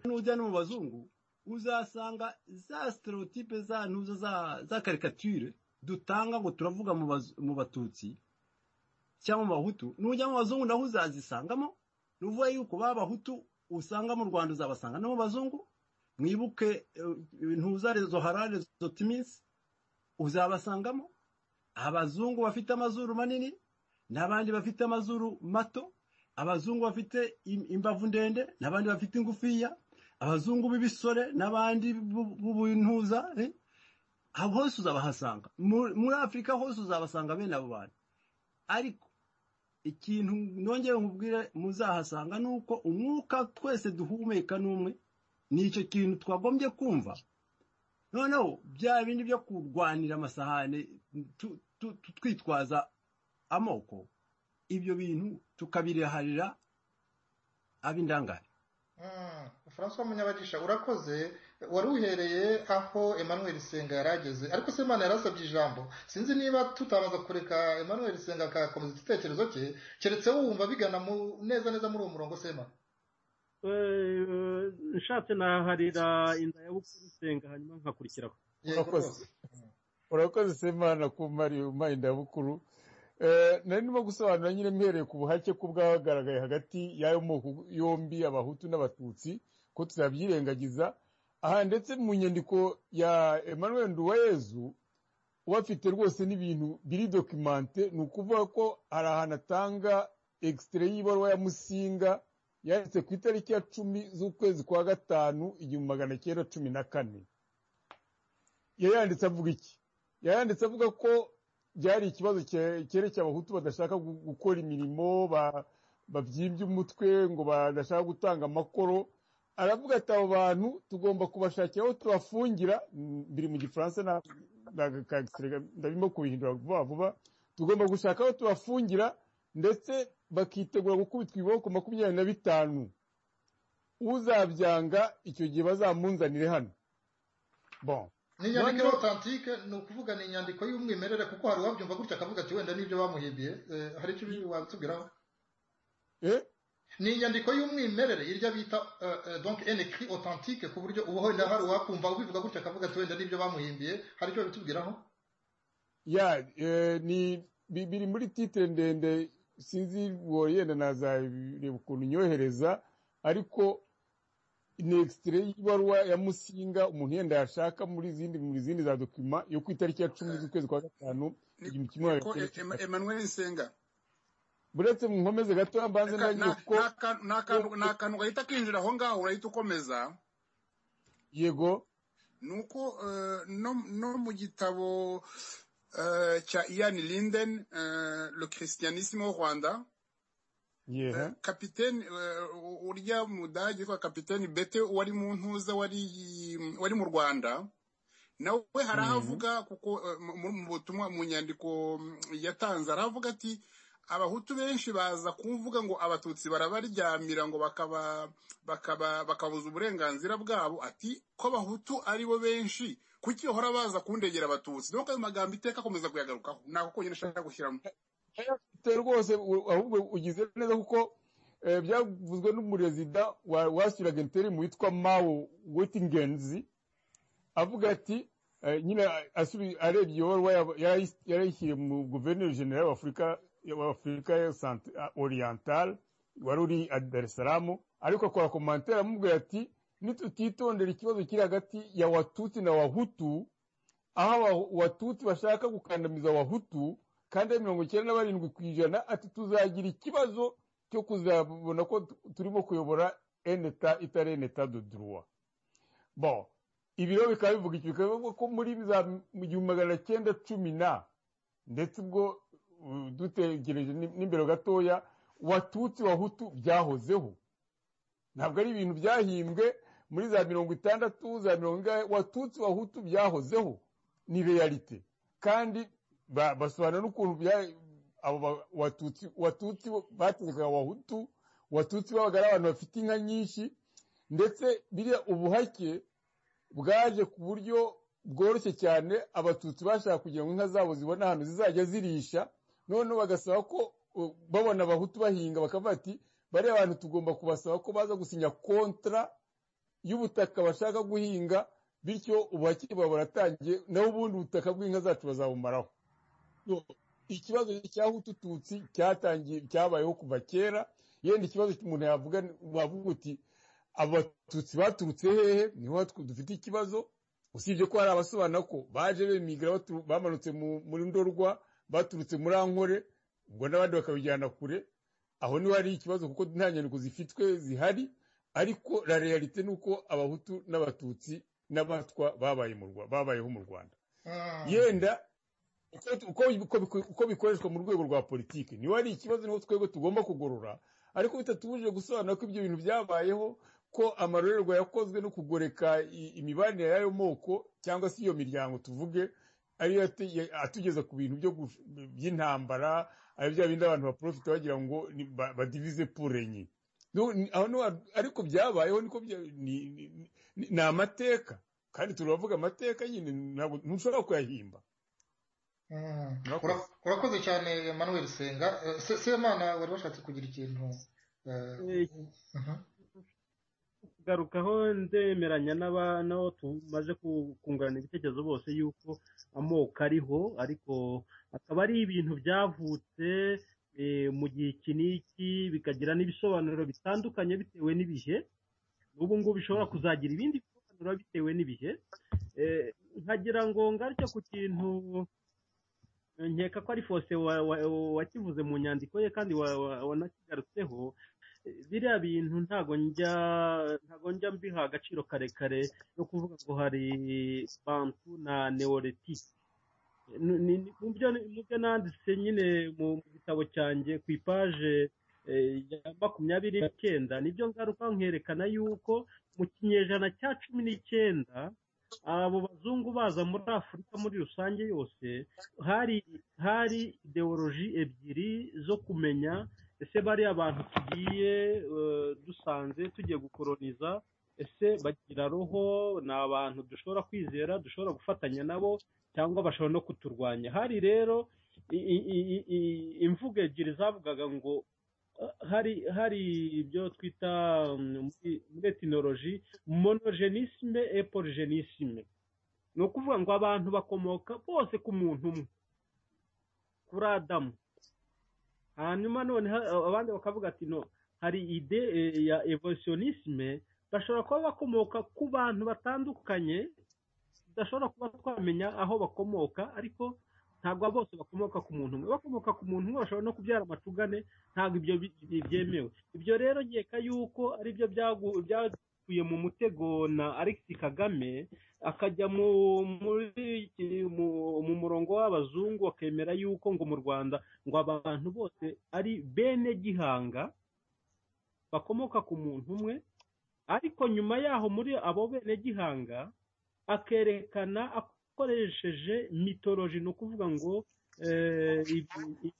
nujya no mu bazungu uzasanga za stereotype za ntuzo za- za karikatire dutanga ngo turavuga mu baz- mu batutsi cyangwa mu bahutu nujya mu bazungu naho uzazisangamo ni ukuvuga yuko ba bahutu usanga mu rwanda uzabasanga no mu bazungu mwibuke eh, ntuza rezo harare zo timinsi uzabasangamo abazungu bafite amazuru manini n'abandi bafite amazuru mato abazungu bafite im- imbavu ndende n'abandi bafite ingufiya abazungu b'ibisore n'abandi b'u- b'ubuntuza eh? aho hose uzabahasanga Mu- muri afurika hose uzabasanga bene abo bantu ariko ikintu nongeye nkubwire muzahasanga ni uko umwuka twese duhumeka n'umwe ni icyo kintu twagombye kumva noneho bya bindi byo kurwanira amasahane tu- tu- tu- twitwaza amoko ibyo bintu tukabireharira ab'indangare Mm, François Munyabagisha urakoze wari uhereye aho Emmanuel Senga yarageze ariko se Imana yarasabye ijambo sinzi niba tutabaza kureka Emmanuel Senga akakomeza igitekerezo cye keretse wumva bigana mu, neza neza muri uwo murongo sema Eh, nshatse naharira inda ya bukuru senga hanyuma nkakurikiraho yego Urakoze. rwose urakoze semana ku mari umpaye indabukuru Eh, nari ndimo gusobanura nyine mpereye ku buhake ko bwagaragaye hagati y'ayo moko yombi abahutu n'abatutsi ko tutabyirengagiza aha ndetse mu nyandiko ya emmanuel nduwayezu ubafite rwose n'ibintu biri dokimante ni ukuvuga ko hari ahantu atanga egisitire y'ibaruwa ya musinga yanditse ku itariki ya cumi z'ukwezi kwa gatanu igihumbi magana cyenda cumi na kane yayanditse avuga iki yayanditse avuga ko byari ikibazo cye- cyerekeye abahutu badashaka gu- gukora imirimo ba- babyimbye umutwe ngo badashaka gutanga amakoro aravuga ati abo bantu tugomba kubashakira aho tubafungira mm, biri mu gifaransa na- na- ka- ka- ndabimo kubihindura vuba vuba tugomba gushaka aho tubafungira ndetse bakitegura gukubitwa ibiboko makumyabiri na bitanu uzabyanga icyo gihe bazamunzanire hano bon ni inyandiko iri Noneho- authentique ni ukuvuga ni inyandiko y'umwimerere kuko hari uwabyumva gutya akavuga ati wenda n'ibyo bamuhimbiye Eh, hari icyo watubwiraho eh ni inyandiko y'umwimerere irya bita eh, eh, donc un écrit authentique ku buryo ubu wenda hari uwakumva ubivuga gutya akavuga ati wenda n'ibyo bamuhimbiye hari icyo bitubwiraho ya eh, ni bi- biri muri titire ndende sinzi uwo yenda nazareba ukuntu nyohereza ariko ni extrait y'ibaruwa ya musinga umuntu yenda yashaka muri zindi muri zindi za dokima yo ku itariki ya cumi z'ukwezi kwa gatanu igihumbi kimwe niko magana cyenda mirongo Em- icyenda. emmanuel nsenga buretse mu nkomeze gato mbanze Eka, ntagire na- kuko na akantu- ni akantu- ni akantu gahita kinjira aho ngaho urahita ukomeza yego ni uko eh, no no mu gitabo eh, cya ian linden eh, le christianisme au rwanda yeha kapiteni urya mudage witwa kapiteni bete wari mu ntuza wari wari mu rwanda nawe hari Mhm. aho avuga kuko eh, mu- mu mu butumwa mu nyandiko mm, yatanze hari aho avuga ati abahutu benshi baza kuvuga ngo abatutsi barabaryamira ngo bakaba bakaba bakabuza uburenganzira bwabo ati ko abahutu ari bo benshi kuki bahora baza kundegera abatutsi donc ayo magambo iteka akomeza kuyagarukaho nako konyine ashaka gushyiramo ayafite rwose u- ahubwo ugize neza kuko eh, byavuzwe n'umurezida wa- washyiraga interineti witwa mawo wettingenzi avuga ati Eh, nyine asubi arebye iyoborwa yarayishyiriye mu guverineri general w'afurika w'afurika oriental wari uri dar es salaam ariko kwa komantera amubwira ati nitutitondera ikibazo kiri hagati ya watutsi na wahutu aho aba- watutsi bashaka gukandamiza abahutu kandi ari mirongo icyenda na barindwi ku ijana ati tuzagira ikibazo cyo kuzabona ko tu- turimo kuyobora eneta itari eneta de droit bon ibiro bikaba bivuga icyo bikaba bivuga ko muri za mu gihumbi magana cyenda cumi na ndetse ubwo uh, dutegereje ni- n'imbere gatoya watutsi wahutu byahozeho ntabwo ari ibintu byahimbwe muri za mirongo itandatu za mirongo ingahe watutsi wahutu byahozeho ni realite kandi ba- basobanura n'ukuntu bya- abo ba- watutsi watutsi bategekaga abahutu watutsi babaga ari abantu bafite inka nyinshi ndetse biriya ubuhake bwaje ku buryo bworoshye cyane abatutsi bashaka kugira ngo inka zabo zibone ahantu zizajya zirisha noneho bagasaba ko uh, babona abahutu bahinga bakavuga ati bariya bantu tugomba kubasaba ko baza gusinya kontra y'ubutaka bashaka guhinga bityo ubuhakiri bwabo buratangiye naho ubundi ubutaka bw'inka zacu bazabumaraho So, ikibazo cyahutututsi cyatangiye cyabayeho kuva kera yenda ikibazo umuntu yavuga wavuga uti abatutsi baturutse hehe niho hatwe dufite ikibazo usibye ko hari abasobanura ko baje bemigira batu- bamanutse mu- muri ndorwa baturutse muri ankore ubwo n'abandi bakabijyana kure aho niho hari ikibazo kuko nta nyandiko zifitwe zihari ariko la realite ni uko abahutu n'abatutsi n'abatwa babaye mu Rwa- babayeho mu rwanda yenda uko- uko- uko- uko bikoreshwa mu rwego rwa politiki niba ari ikibazo niho twebwe tugomba kugorora ariko bitatubujije gusobanura ko ibyo bintu byabayeho ko amarorerwa yakozwe no kugoreka i- imibanire y'ayo moko cyangwa se iyo miryango tuvuge ariyo yate- ya- atugeza ku bintu byo gu- by'intambara ari bya bindi abantu baprofita bagira ngo ni- ba- badivize purenye ariko byabayeho niko bya- ni- ni- ni ni amateka kandi turavuga amateka nyine ntabwo ntushobora kuyahimba Mm. Murakoze. Ura- urakoze cyane Emmanuel Senga Eh, Se- semana wari washatse kugira ikintu eh, Eh, mhm. kugarukaho ndemeranya n'aba- n'abo tumaze ku- kungurana ibitekerezo bose yuko amoko ariho ariko akaba ari ibintu byavutse eh, mu gihe iki n'iki bikagira n'ibisobanuro bitandukanye bitewe n'ibihe n'ubu ngubu bishobora kuzagira ibindi bisobanuro bitewe n'ibihe Eh, nkagira ngo ngarutse ku kintu eh, nkeka ko ari fose wa- wa- wakivuze mu nyandiko ye kandi wa- wa- wanakigarutseho biriya bintu ntago njya ntago njya mbiha agaciro karekare no kuvuga ngo hari bantu na neoretike Ni- ni- ni- mu byo ni- mu byo nanditse nyine mu mu gitabo cyanjye ku ipaje eh, ya makumyabiri n'icyenda nibyo ngaruka nkerekana yuko mu kinyejana cya cumi n'icyenda abo bazungu baza muri afurika muri rusange yose hari hari ideoloji ebyiri zo kumenya ese bariya bantu tugiye eh, dusanze tugiye gukoroniza ese bagira roho ni abantu dushobora kwizera dushobora gufatanya nabo cyangwa bashobora no kuturwanya hari rero i- i- i- i- imvugo ebyiri zavugaga ngo eh, hari hari ibyo twita mm, muri muri etinoloji monogenisme et polygenisme ni ukuvuga ngo abantu bakomoka bose ku muntu umwe kuri adamu hanyuma none ha- abandi bakavuga ati no hari ide eh, ya evolutionisme bashobora kuba bakomoka ku bantu batandukanye tudashobora kuba twamenya aho bakomoka ariko ntabwo bose bakomoka ku muntu umwe bakomoka ku muntu umwe bashobora no kubyara amacugane ntabwo ibyo bi- bi- byemewe ibyo rero nkeka yuko aribyo byagu- byakuye mu mutego na Alex Kagame akajya mu muri iki- mu, mu murongo w'abazungu akemera yuko ngo mu Rwanda ngo abantu bose ari bene gihanga bakomoka ku muntu umwe ariko nyuma yaho muri abo bene gihanga akerekana akoresheje mitoloji ni ukuvuga ngo eh, ibi- i-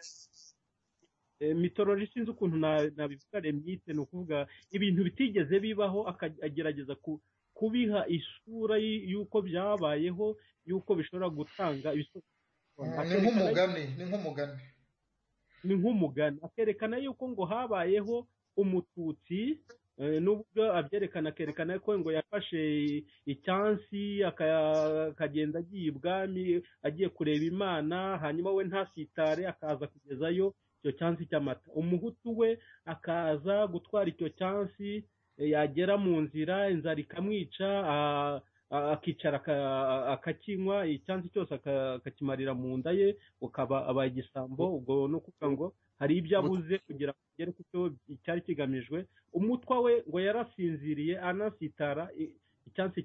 eh, mitoloji sinzi ukuntu na- nabivuga remyite ni ukuvuga ibintu bitigeze bibaho aka- agerageza ku- kubiha isura y- y'uko byabayeho y'uko bishobora gutanga ibisobanuro ni Akerekana nk'umugani ni nk'umugani ni nk'umugani akerekana yuko ngo habayeho umututsi n'ubwo abyerekana akerekana ko ngo yafashe icyansi akagenda agiye ibwami agiye kureba imana hanyuma we ntasitare akaza kugezayo icyo cyansi cy'amata umuhutu we akaza gutwara icyo cyansi yagera mu nzira inzara ikamwica akicara akakinywa icyansi cyose akakimarira mu nda ye ukaba aba igisambo ubwo ni ukuvuga ngo hari ibyo abuze kugira ngo agere ku cyo cyari kigamijwe umutwa we ngo yarasinziriye anasitara icyansi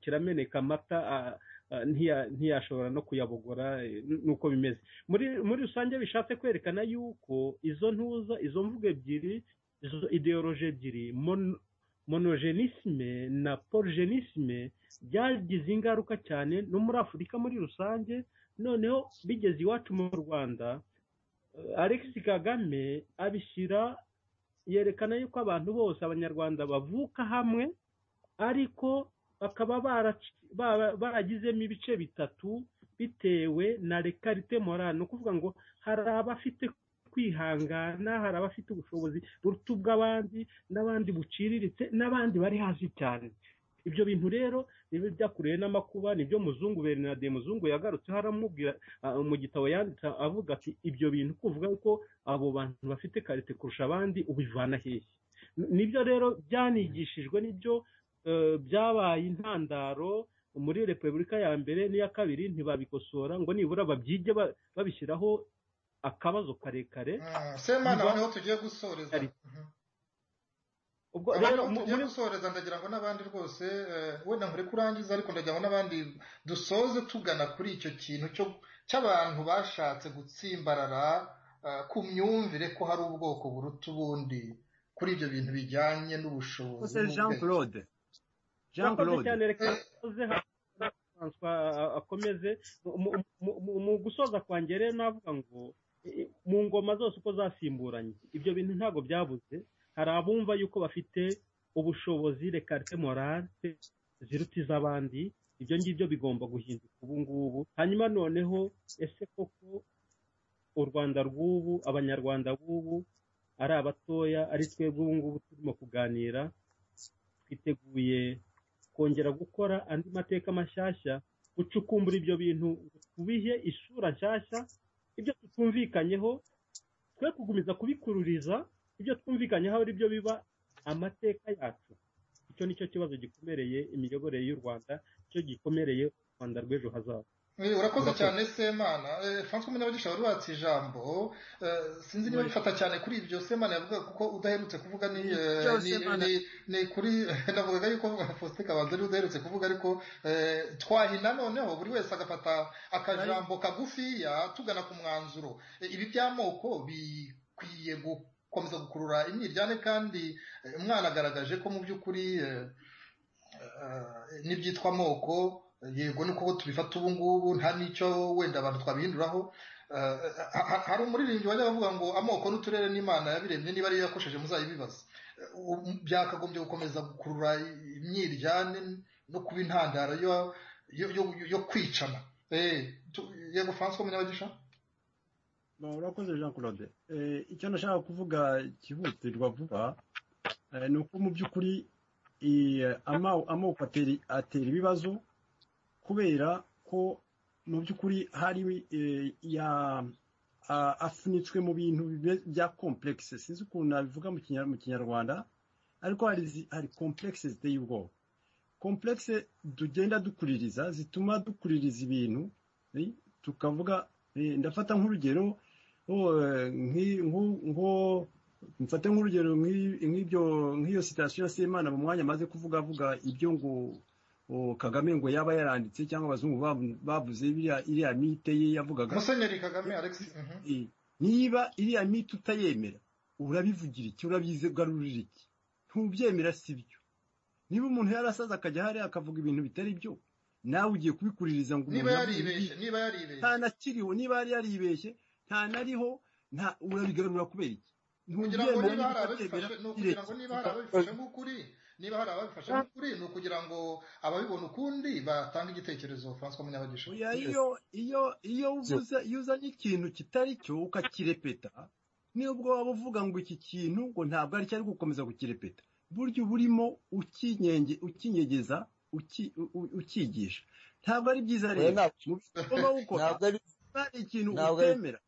kirameneka amata ntiyashobora no kuyabogora nuko bimeze muri rusange bishatse kwerekana yuko izo ntuza izo mvugo ebyiri izo ideoloji ebyiri monogenisme na porogenisme byagize ingaruka cyane no muri afurika muri rusange noneho bigeze iwacu mu rwanda alex kagame abishyira yerekana yuko abantu bose abanyarwanda bavuka hamwe ariko bakaba baragizemo ibice bitatu bitewe na rekarite morale ni ukuvuga ngo hari abafite kwihangana hari abafite ubushobozi buruta ubw'abandi n'abandi buciriritse n'abandi bari hasi cyane ibyo bintu rero niba byakuruye n'amakuba nibyo muzungu bernade muzungu yagarutseho aramubwira mu gitabo yanditse avuga ati ibyo bintu kuvuga ko abo bantu bafite karite kurusha abandi ubivana hehe nibyo rero byanigishijwe nibyo byabaye intandaro muri repubulika ya mbere n'iya kabiri ntibabikosora ngo nibura babyige babishyiraho akabazo karekare semana noneho tugiye gusoreza ubwo rero tugiye gusoreza ndagira ngo n'abandi rwose wenda nkore kurangiza ariko ndagira ngo n'abandi dusoze tugana kuri icyo kintu cy'abantu bashatse gutsimbarara ku myumvire ko hari ubwoko buruta ubundi kuri ibyo bintu bijyanye n'ubushobozi jean claude jean claude akomeze mu gusoza kwanjye rero navuga ngo mu ngoma zose uko zasimburanye ibyo bintu ntabwo byabuze hari abumva yuko bafite ubushobozi rekarite morale ziruta iz'abandi ibyo ngibyo bigomba guhinduka ubu ngubu hanyuma noneho ese koko u rwanda rw'ubu abanyarwanda b'ubu ari abatoya ari twebwe ubu ngubu turimo kuganira twiteguye kongera gukora andi mateka mashyashya gucukumbura ibyo bintu tubihe isura nshyashya ibyo tutumvikanyeho twe kugumiza kubikururiza ibyo twumvikanyeho ari byo biba amateka yacu icyo ni cyo kibazo gikomereye imiyoborere y'u rwanda cyo gikomereye u rwanda rw'ejo hazaza urakoze cyane semana francois munyabagisha wari watse ijambo sinzi niba bifata cyane kuri ibyo semana yavuga kuko udaherutse kuvuga ni ni kuri navugaga yuko faustin kabanza ariwe udaherutse kuvuga ariko twahina noneho buri wese agafata akajambo kagufiya tugana ku mwanzuro ibi by'amoko bikwiye gukomeza gukurura imyiryane kandi umwana agaragaje ko mu by'ukuri n'ibyitwa amoko yego ni uko tubifata ubu ngubu nta n'icyo wenda abantu twabihinduraho hari umuririmbyi wajya bavuga ngo amoko n'uturere n'imana yabiremye niba ariyo yakoresheje muzayibibaza byakagombye gukomeza gukurura imyiryane no kuba intandaro yo kwicana yego francois munyabagisha urakoze jean claude icyo nashaka kuvuga cyihutirwa vuba ni uko mu by'ukuri amoko atera ibibazo kubera ko mu by'ukuri hari afunitswe mu bintu bya komplekisi sinzi ukuntu nabivuga mu kinyarwanda ariko hari komplekisi ziteye ubwoba komplekisi tugenda dukuririza zituma dukuririza ibintu tukavuga ndafata nk'urugero nko mfate nk'urugero nk'iyo sitasiyo ya semana mu mwanya amaze kuvuga avuga ibyo ngo kagame ngo yaba yaranditse cyangwa abazungu bavuze iriya mite ye yavugaga musenyeri kagame alex niba iriya mite utayemera urabivugira iki urabyigarurira iki ntubyemera si byo niba umuntu yarasaze akajya hariya akavuga ibintu bitari byo nawe ugiye kubikuririza ngo niba yaribeshye niba yaribeshye nta nakiriho niba yari yaribeshye nta nariho urabigarura kubera iki kugira ngo niba hari ababifashe nk'ukuri niba hari ababifashe nk'ukuri ni ukugira ngo ababibona ukundi batange igitekerezo francois munyabagisha iyo iyo iyo uzanye ikintu kitari cyo ukakirepeta nubwo waba uvuga ngo iki kintu ngo ntabwo ari cyo ari gukomeza gukirepeta buryo uburimo ukinyegeza ukigisha ntabwo ari byiza rero mu bikorwa ukora ntabwo ari hari ikintu Ntabwo ari- utemera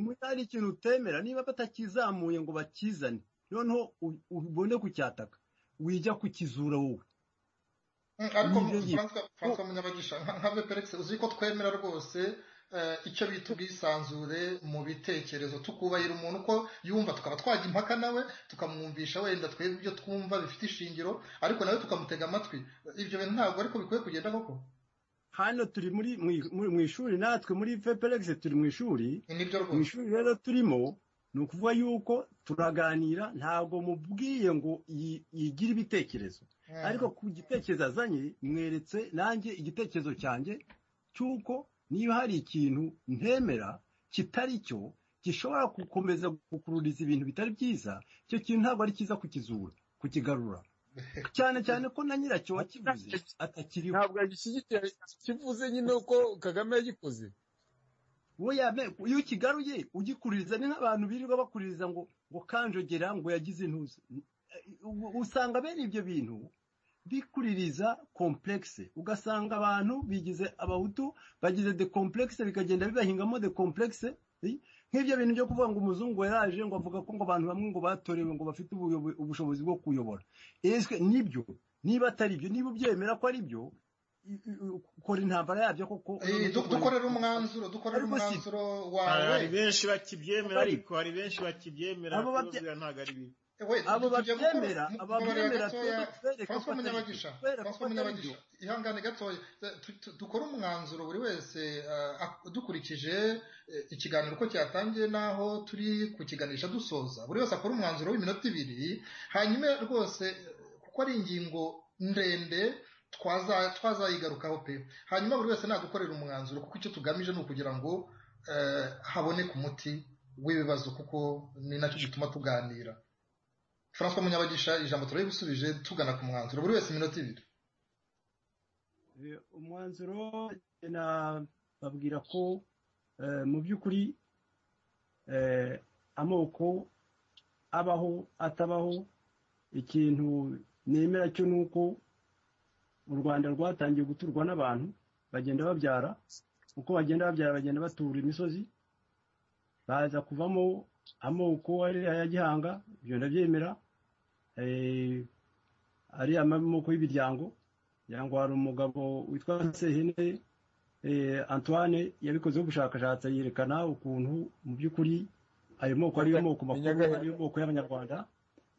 muri hari ikintu utemera niba batakizamuye ngo bakizane noneho u- ubone kucyataka wijya kukizura wowe Mm, ariko Nibyo nyine. Francois- Francois munyabagisha nka- nka veperex uzi ko twemera rwose eh, icyo bita ubwisanzure mu bitekerezo tukubahira umuntu uko yumva tukaba twajya impaka nawe tukamwumvisha wenda twebwe ibyo twumva bifite ishingiro ariko nawe tukamutega amatwi ibyo bintu ntabwo ariko bikwiye kugenda koko hano turi muri mu- mu- mu ishuri natwe muri veperegisi turi mu ishuri Ni nibyo mu rwose ishuri rero turimo ni ukuvuga yuko turaganira ntabwo mubwiye ngo yi- yigire ibitekerezo Mm. ariko ku gitekerezo azanye mweretse nanjye igitekerezo cyanjye cy'uko niba hari ikintu ntemera kitari cyo gishobora gukomeza gukururiza ibintu bitari byiza icyo kintu ntabwo ari cyiza kukizura kukigarura cyane cyane ko na nyiracyo wakivuze atakiriho ntabwo yagishyigikiye kivuze nyine uko kagame yagikoze we yame iyo ukigaruye ugikuririza ni nk'abantu birirwa bakuririza ngo ngo kanjogera ngo yagize intuza U- usanga bene ibyo bintu bikuririza komplekse ugasanga abantu bigize abahutu bagize de komplekse bikagenda bibahingamo de komplekse eh? nk'ibyo bintu byo kuvuga ngo umuzungu yaraje ngo avuga ko ngo abantu bamwe ngo batorewe ngo bafite ubuyobo- ubushobozi bwo kuyobora eswe nibyo niba atari ibyo niba ubyemera ko ari byo i- i- ukora intambara yabyo koko Eh, du- dukorere umwanzuro dukorere Ariko si- umwanzuro hari wawe benshi bakibyemera Bari- ariko hari benshi bakibyemera Abo babye- kubabwira ntabwo ari bibi we abo tujya gukora- babyemera mu- ababyemera mubabarira gatoya, tuze tubereke ko François atari munyabagisha byo, tubereke François ko atari byo. munyabagisha ihangane gatoya Tu- tu- dukore umwanzuro buri wese eh, ak- dukurikije eh, ikiganiro uko cyatangiye n'aho turi kukiganisha dusoza buri wese akora umwanzuro w'iminota ibiri hanyuma rwose eh, kuko ari ingingo ndende twaza- twazayigarukaho pe hanyuma buri wese nadukorera umwanzuro kuko icyo tugamije ni ukugira ngo eh, haboneke umuti w'ibibazo kuko ni nacyo gituma tuganira francois munyabagisha ijambo turabigusubije tugana ku mwanzuro buri wese iminota ibiri Eh, umwanzuro nababwira ko eh, mu by'ukuri eh, amoko abaho atabaho ikintu nemera cyo ni uko u rwanda rwatangiye guturwa n'abantu bagenda babyara uko bagenda babyara bagenda batura imisozi baza kuvamo amoko ari aya gihanga ibyo ndabyemera eh, ari amoko y'ibiryango ngira ngo hari umugabo witwa sehene eh, antoine yabikozeho ubushakashatsi yerekana ukuntu mu by'ukuri ayo moko ariyo moko makuru Nyagahe- ariyo moko y'abanyarwanda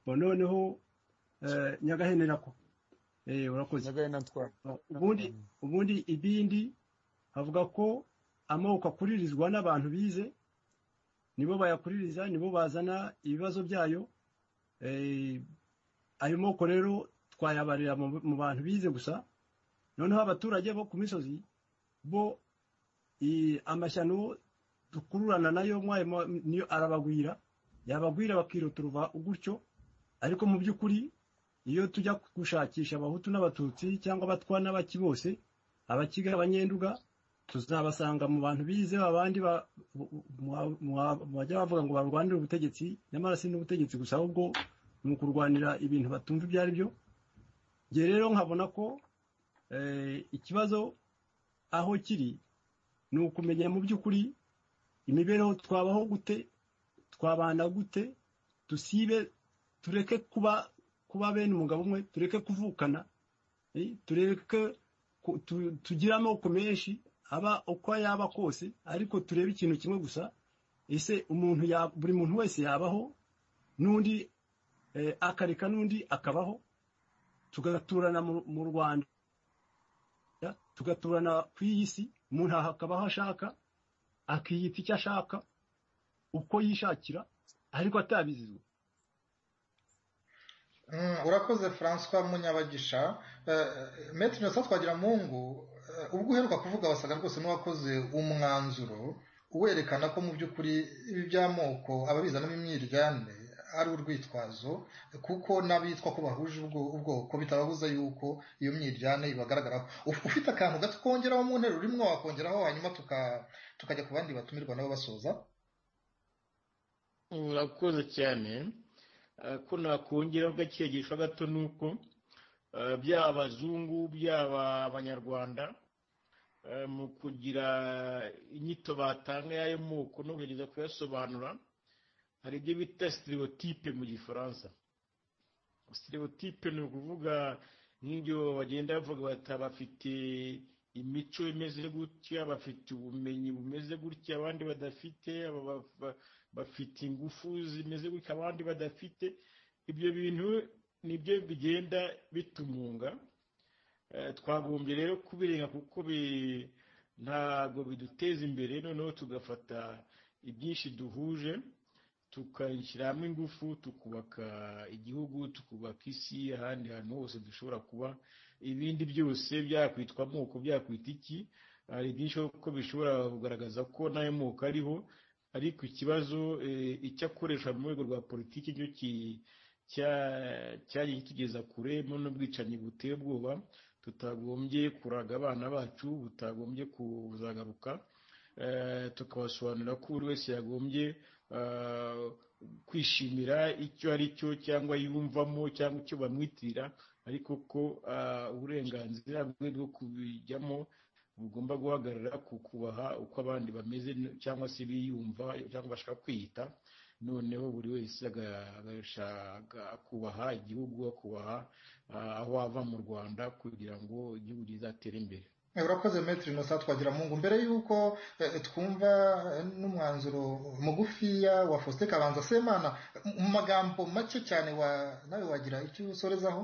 Bo noneho eh, nyagahene nako Eh, urakoze nyagaye na ntwara ubundi ubundi ibindi avuga ko amoko akuririzwa n'abantu bize nibo bayakuririza nibo bazana ibibazo byayo Eh, ayo moko rero twayabarira mu- mu bantu bize gusa noneho abaturage bo ku misozi bo i- amashyano dukururana nayo mwayo ma- niyo arabagwira yabagwira bakirotorova gutyo ariko mu by'ukuri iyo tujya gushakisha abahutu n'abatutsi cyangwa abatwa n'abaki bose abakiga abanyenduga tuzabasanga mu bantu bize abandi ba- mu- mu- mu bajya bavuga ngo barwanire ubutegetsi nyamara si n'ubutegetsi gusa ahubwo ni ukurwanira ibintu batumva ibyo ari byo njye rero nkabona ko eh, ikibazo aho kiri ni ukumenya mu by'ukuri imibereho twabaho gute twabana gute dusibe tureke kuba kuba bene umugabo umwe tureke kuvukana eh, tureke ku- tu- tugire amoko menshi aba uko yaba kose ariko turebe ikintu kimwe gusa ese umuntu ya- buri muntu wese yabaho n'undi eh, akareka n'undi akabaho tugaturana mu- mu rwanda tugaturana ku iyi si umuntu aha akabaho ashaka akiyita icyo ashaka uko yishakira ariko atabizizwa Mm, urakoze francois munyabagisha Eh, maître innocent twagiramungu eh, ubwo uheruka kuvuga wasaga rwose n'uwakoze umwanzuro werekana ko mu by'ukuri ibi by'amoko ababizanamo imyiryane ari urwitwazo kuko n'abitwa ko bahuje ubwo- ubwoko bitababuza yuko iyo myiryane ibagaragaraho Uf- ufite akantu gato kongeraho mu nteruro urimo wakongeraho hanyuma tuka- tukajya ku bandi batumirwa nabo basoza urakoze cyane Eh, ko nakongeraho gakegesho gato ni uko eh, byaba abazungu byaba abanyarwanda eh, mu kugira inyito batanga y'ayo moko no kugerageza kuyasobanura hari ibyo bita stereotype mu gifaransa stereotype ni ukuvuga nk'ibyo bagenda bavuga bata bafite imico imeze gutya bafite ubumenyi bumeze gutya abandi badafite aba ba- ba- bafite ingufu zimeze gutya abandi badafite ibyo bintu nibyo bigenda bitumunga Eh, twagombye rero kubirenga kuko bi- ntabwo biduteza imbere noneho tugafata ibyinshi duhuje tukashyira hamwe ingufu tukubaka igihugu tukubaka isi ahandi hantu hose dushobora kuba ibindi byose byakwitwa amoko byakwita iki hari byinshi ko bishobora kugaragaza ko n'ayo moko ariho ariko ikibazo eh, icyo akoresha mu rwego rwa politiki cyo ki- cya- cyagiye kitugeza kure mo n'ubwicanyi buteye ubwoba tutagombye kuraga abana bacu butagombye kuzagaruka Eh, tukabasobanurira ko buri wese yagombye eh, kwishimira icyo ari cyo cyangwa yumvamo cyangwa icyo bamwitirira ariko ko eh, uburenganzira bwe bwo kubijyamo bugomba guhagarara ku kubaha uko abandi bameze cyangwa se biyumva cyangwa bashaka kwiyita noneho buri wese aga- agashaka akubaha igihugu akubaha ah, aho ava mu rwanda kugira ngo igihugu kizatere imbere Eh, urakoze metri innocent twagiramungu mbere y'uko eh, twumva eh, n'umwanzuro mugufiya wa faustin kabanza semana m- mu magambo make cyane wa nawe wagira icyo usorezaho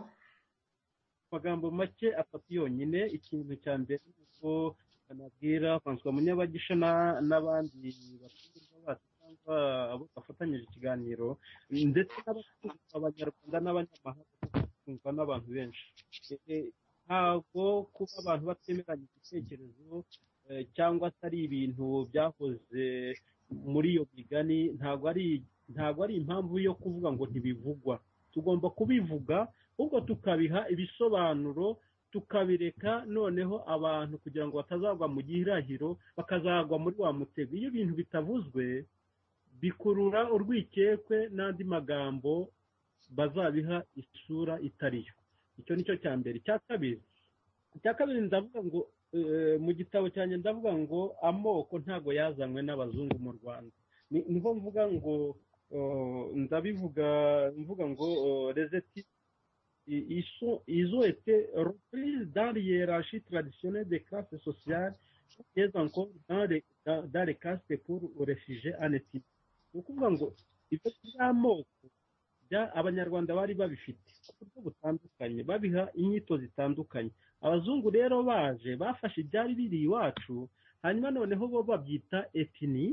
amagambo make atatu yonyine ikintu cya mbere ni uko banabwira francois munyabagisha na- n'abandi baturwa bacu cyangwa abo bafatanyije ikiganiro ndetse n'abakunzwe abanyarwanda n'abanyamahanga kuko bakundwa n'abantu benshi Eh, ntabwo kuba abantu batemeranya igitekerezo eh, cyangwa se ari ibintu byahoze muri iyo migani ntabwo ari ntabwo ari impamvu yo kuvuga ngo ntibivugwa tugomba kubivuga ahubwo tukabiha ibisobanuro tukabireka noneho abantu kugira ngo batazagwa mu gihirahiro bakazagwa muri wa mutego iyo ibintu bitavuzwe bikurura urwikekwe n'andi magambo bazabiha isura itariyo icyo ni cyo cya mbere icya kabiri icya kabiri ndavuga ngo eh, mu gitabo cyanjye ndavuga ngo amoko ntago yazanywe n'abazungu mu rwanda Ni- niho mvuga ngo eh, ndabivuga mvuga ngo rezeti ils, sont, ils ont été reprises dans les hiérarchies traditionnelles des classes sociales et encore dans les, dans, dans les castes pour réfugiés en Éthiopie. Ni ukuvuga ngo ibyo by'amoko bya abanyarwanda bari babifite ku buryo butandukanye babiha inyito zitandukanye abazungu rero baje bafashe ibyari biri iwacu hanyuma noneho bo babyita etini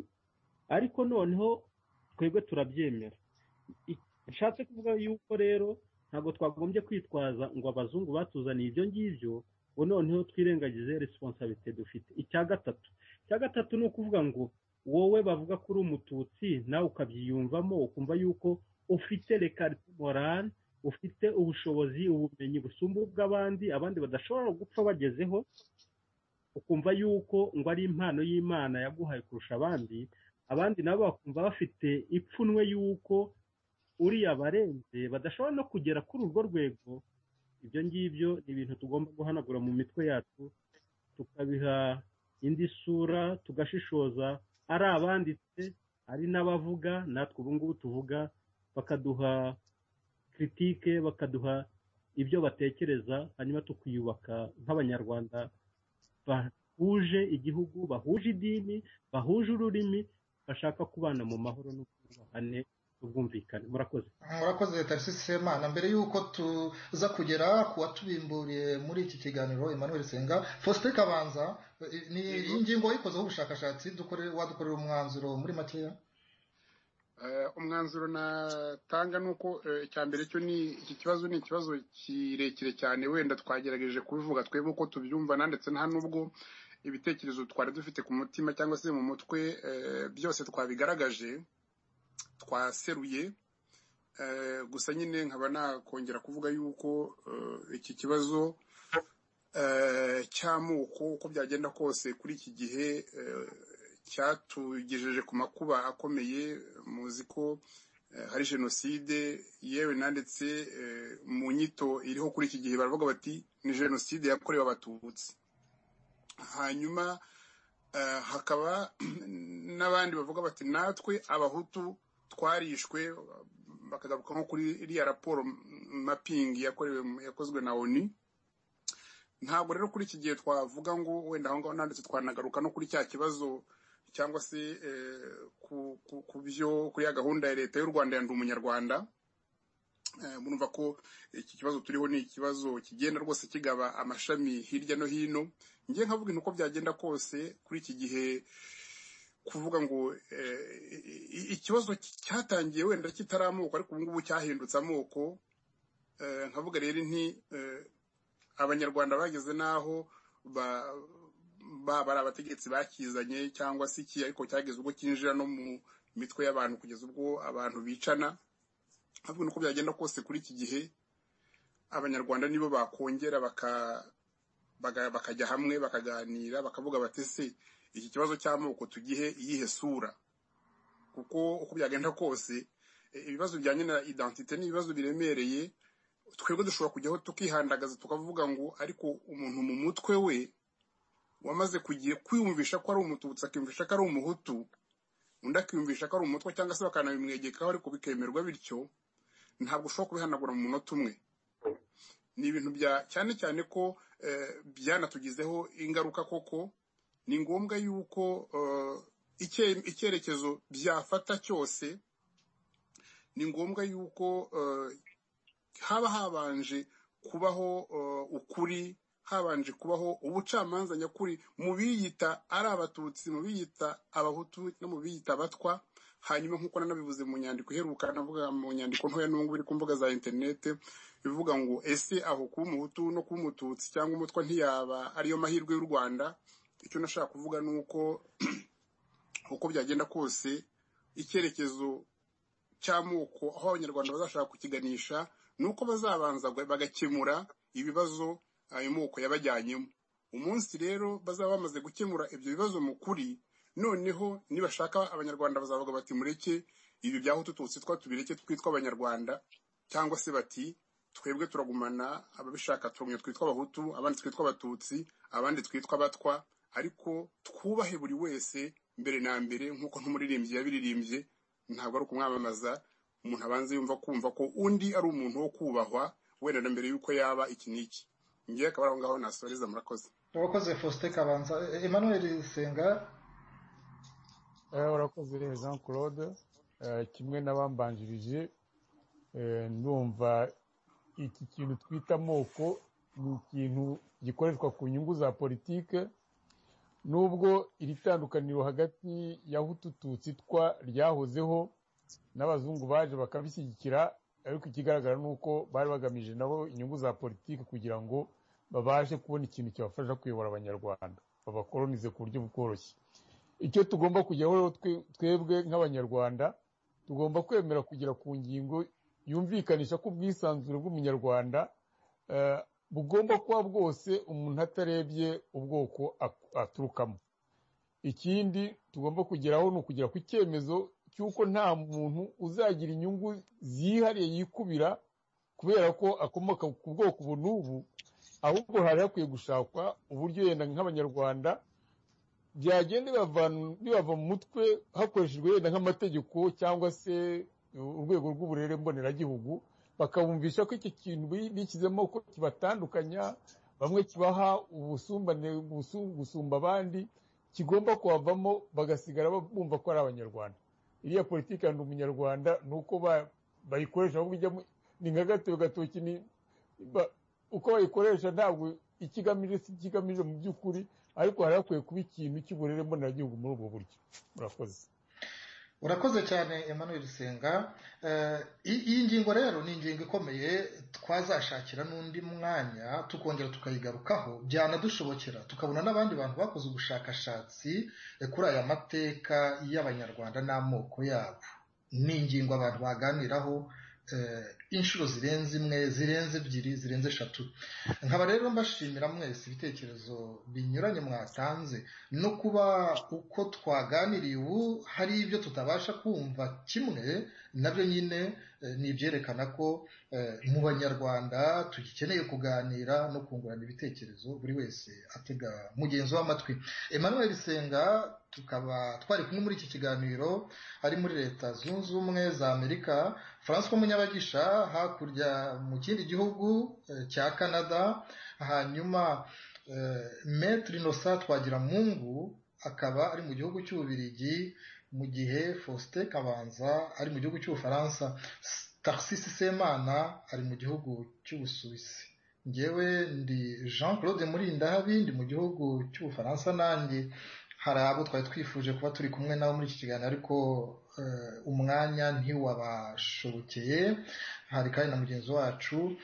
ariko noneho twebwe turabyemera I- nshatse kuvuga yuko rero ntabwo twagombye kwitwaza ngo abazungu batuzaniye ibyo ngibyo ubu noneho twirengagize resiponsabite dufite icya gatatu icya gatatu ni ukuvuga ngo wowe bavuga ko uri umututsi nawe ukabyiyumvamo ukumva yuko ufite rekarite morale ufite ubushobozi ubumenyi busumba ubw'abandi abandi badashobora gupfa bagezeho ukumva yuko ngo ari impano y'imana yaguhaye kurusha abandi abandi nabo bakumva bafite ipfunwe y'uko uriya barenze badashobora no kugera kuri urwo rwego ibyo ngibyo ni ibintu tugomba guhanagura mu mitwe yacu tukabiha indi sura tugashishoza ari abanditse ari n'abavuga natwe ubu ngubu tuvuga bakaduha kiritike bakaduha ibyo batekereza hanyuma tukiyubaka nk'abanyarwanda bahuje igihugu bahuje idini bahuje ururimi bashaka kubana mu mahoro n'ubwubahane n'ubwumvikane murakoze murakoze tarisisi semana mbere y'uko tuza kugera ku watubimburiye muri iki kiganiro emmanuel senga faustin kabanza eh, ni Yego. iyi ngingo wayikozeho ubushakashatsi dukore- wadukorera umwanzuro muri makeya Eh, umwanzuro natanga ni uko eh, icya mbere cyo ni iki kibazo ni ikibazo kirekire cyane wenda twagerageje kubivuga twebwe uko tubyumva na ndetse nta n'ubwo ibitekerezo twari dufite ku mutima cyangwa se mu mutwe eh, byose twabigaragaje twaseruye Eh, gusa nyine nkaba nakongera kuvuga yuko eh, iki kibazo eh, cy'amoko uko byagenda kose kuri iki gihe eh, cyatugejeje ku makuba akomeye muzi ko hari jenoside yewe nanditse mu nyito iriho kuri iki gihe baravuga bati ni jenoside yakorewe abatutsi hanyuma hakaba n'abandi bavuga bati natwe abahutu twarishwe bakagaruka nko kuri iriya raporo mapingi yakorewe yakozwe na oni ntabwo rero kuri iki gihe twavuga ngo wenda aho ngaho nanditse twanagaruka no kuri cya kibazo cyangwa se ku byo kuri ya gahunda ya leta y'u rwanda ya ndi umunyarwanda murumva ko iki kibazo turiho ni ikibazo kigenda rwose kigaba amashami hirya no hino ngiye nkavuga intu uko byagenda kose kuri iki gihe kuvuga ngo ikibazo cyatangiye wenda kitari amoko ariko ubu ngubu cyahindutse amoko nkavuga rero nti abanyarwanda bageze n'aho baba ari abategetsi bakizanye cyangwa se iki ariko cyageze ubwo kinjira no mu mitwe y'abantu kugeza ubwo abantu bicana nkavuga nuko byagenda kose kuri iki gihe abanyarwanda nibo bakongera bakajya hamwe bakaganira bakavuga bati se iki kibazo cy'amoko tugihe iyihe sura kuko uko byagenda kose ibibazo bijyanye na identite ni ibibazo biremereye twebwe dushobora kujyaho tukihandagaza tukavuga ngo ariko umuntu mu mutwe we wamaze kugiye kwiyumvisha ko ari umututsi akiyumvisha ko ari umuhutu undi akiyumvisha ko ari umutwe cyangwa se bakanabimwegekaho ariko bikemerwa bityo ntabwo ushobora kubihanagura mu munota umwe ni ibintu bya cyane cyane ko byanatugizeho ingaruka koko ni ngombwa yuko icyerekezo byafata cyose ni ngombwa yuko haba habanje kubaho ukuri habanje kubaho ubucamanza nyakuri mu biyita ari abatutsi mu biyita abahutu no mu biyita abatwa hanyuma nk'uko nanabivuze mu nyandiko iheruka navuga mu nyandiko ntoya n'ubungubu iri ku mbuga za interineti bivuga ngo ese aho kuba umuhutu no kuba umututsi cyangwa umutwa ntiyaba ariyo mahirwe y'u rwanda icyo nashaka kuvuga ni uko uko byagenda kose icyerekezo cy'amoko aho abanyarwanda bazashaka kukiganisha ni uko bazabanza bagakemura ibibazo ayo moko yabajyanyemo umunsi rero bazaba bamaze gukemura ibyo bibazo mu kuri noneho nibashaka abanyarwanda bazavuga bati mureke ibi byaho tututsi twa tubireke twitwa abanyarwanda cyangwa se bati twebwe turagumana ababishaka tumwe twitwa abahutu abandi twitwa abatutsi abandi twitwa abatwa ariko twubahe buri wese mbere na mbere nk'uko n'umuririmbyi yabiririmbye ntabwo ari ukumwamamaza umuntu abanza yumva kumva ko undi ari umuntu wo kubahwa wenda na mbere y'uko yaba iki n'iki ngiye akaba ari aho ngaho nasoreza murakoze urakoze faustin kabanza emmanuel senga urakoze jean claude kimwe n'abambanjirije ndumva iki kintu twita amoko ni ikintu gikoreshwa ku nyungu za politike nubwo iri tandukaniro hagati ya hutututsi twa ryahozeho n'abazungu baje bakabishyigikira ariko ikigaragara ni uko bari bagamije nabo inyungu za politiki kugira ngo babashe kubona ikintu cyabafasha kuyobora abanyarwanda babakoronize ku buryo bworoshye icyo tugomba kujyaho twebwe nk'abanyarwanda tugomba kwemera kugera ku ngingo yumvikanisha ko ubwisanzure bw'umunyarwanda bugomba kuba bwose umuntu atarebye ubwoko aturukamo ikindi tugomba kugeraho ni ukugera ku cyemezo cy'uko nta muntu uzagira inyungu zihariye yikubira kubera ko akomoka ku bwoko ubu n'ubu ahubwo hari hakwiye gushakwa uburyo yenda nk'abanyarwanda byagenda bibava mu mutwe hakoreshejwe yenda nk'amategeko cyangwa se urwego rw'uburere mboneragihugu bakabumvisha ko iki kintu bishyizemo ko kibatandukanya bamwe kibaha ubusumbane gusumba abandi kigomba kuhavamo bagasigara bumva ko ari abanyarwanda iriya politiki ndi umunyarwanda ni uko bayikoresha ahubwo ijyamo ni nka gatoki gatoki uko bayikoresha ntabwo ikigamije si ikigamije mu by'ukuri ariko hari hakwiye kuba ikintu cy'uburere mboneragihugu muri ubwo buryo murakoze urakoze cyane emmanuel senga iyi ngingo rero ni ingingo ikomeye twazashakira n'undi mwanya tukongera tukayigarukaho byanadushobokera tukabona n'abandi bantu bakoze ubushakashatsi kuri aya mateka y'abanyarwanda n'amoko yabo ni ingingo abantu baganiraho inshuro zirenze imwe zirenze ebyiri zirenze eshatu nkaba rero mbashimira mwese ibitekerezo binyuranye mwatanze no kuba uko twaganiriye ubu hari ibyo tutabasha kumva kimwe nabyo nyine eh, ni ibyerekana ko eh, mu banyarwanda tugikeneye kuganira no kungurana ibitekerezo buri wese atega mugenzi w'amatwi emmanuel senga tukaba twari kumwe muri iki kiganiro ari muri leta zunze ubumwe za amerika francois munyabagisha hakurya mu kindi gihugu eh, cya canada hanyuma eh, maître innocent twagiramungu akaba ari mu gihugu cy'ububirigi mu gihe faustin kabanza ari mu gihugu cy'ubufaransa taxisi semana ari mu gihugu cy'ubusuwisi ngewe ndi jean claude murindahabi ndi mu gihugu cy'ubufaransa nanjye hari abo twari twifuje kuba turi kumwe nabo muri iki kiganiro ariko eh, umwanya ntiwabashobokeye hari kandi na mugenzi wacu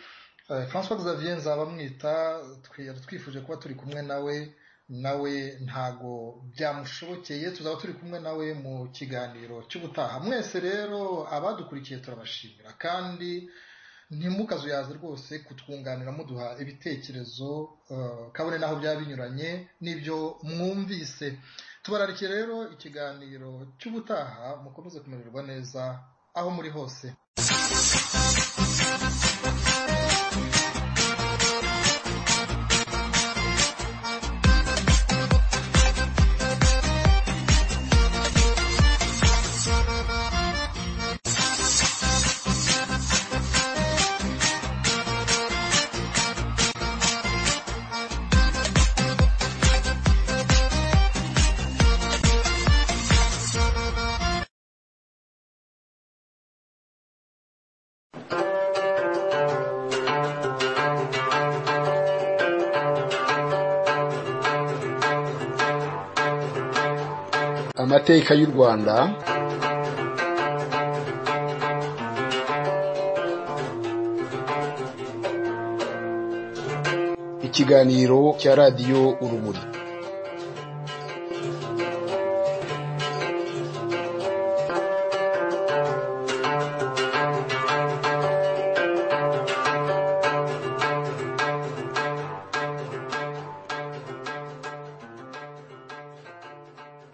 Eh, francois xavier nzabamwita twari twifuje kuba turi kumwe nawe nawe ntago byamushobokeye tuzaba turi kumwe nawe mu kiganiro cy'ubutaha mwese rero abadukurikiye turabashimira kandi ntimukazuyaze rwose kutwunganira muduha ibitekerezo eh, kabone n'aho byaba binyuranye n'ibyo mwumvise tubararikiye rero ikiganiro cy'ubutaha mukomeze kumererwa neza aho muri hose amateka y'u rwanda ikiganiro cya radiyo urumuri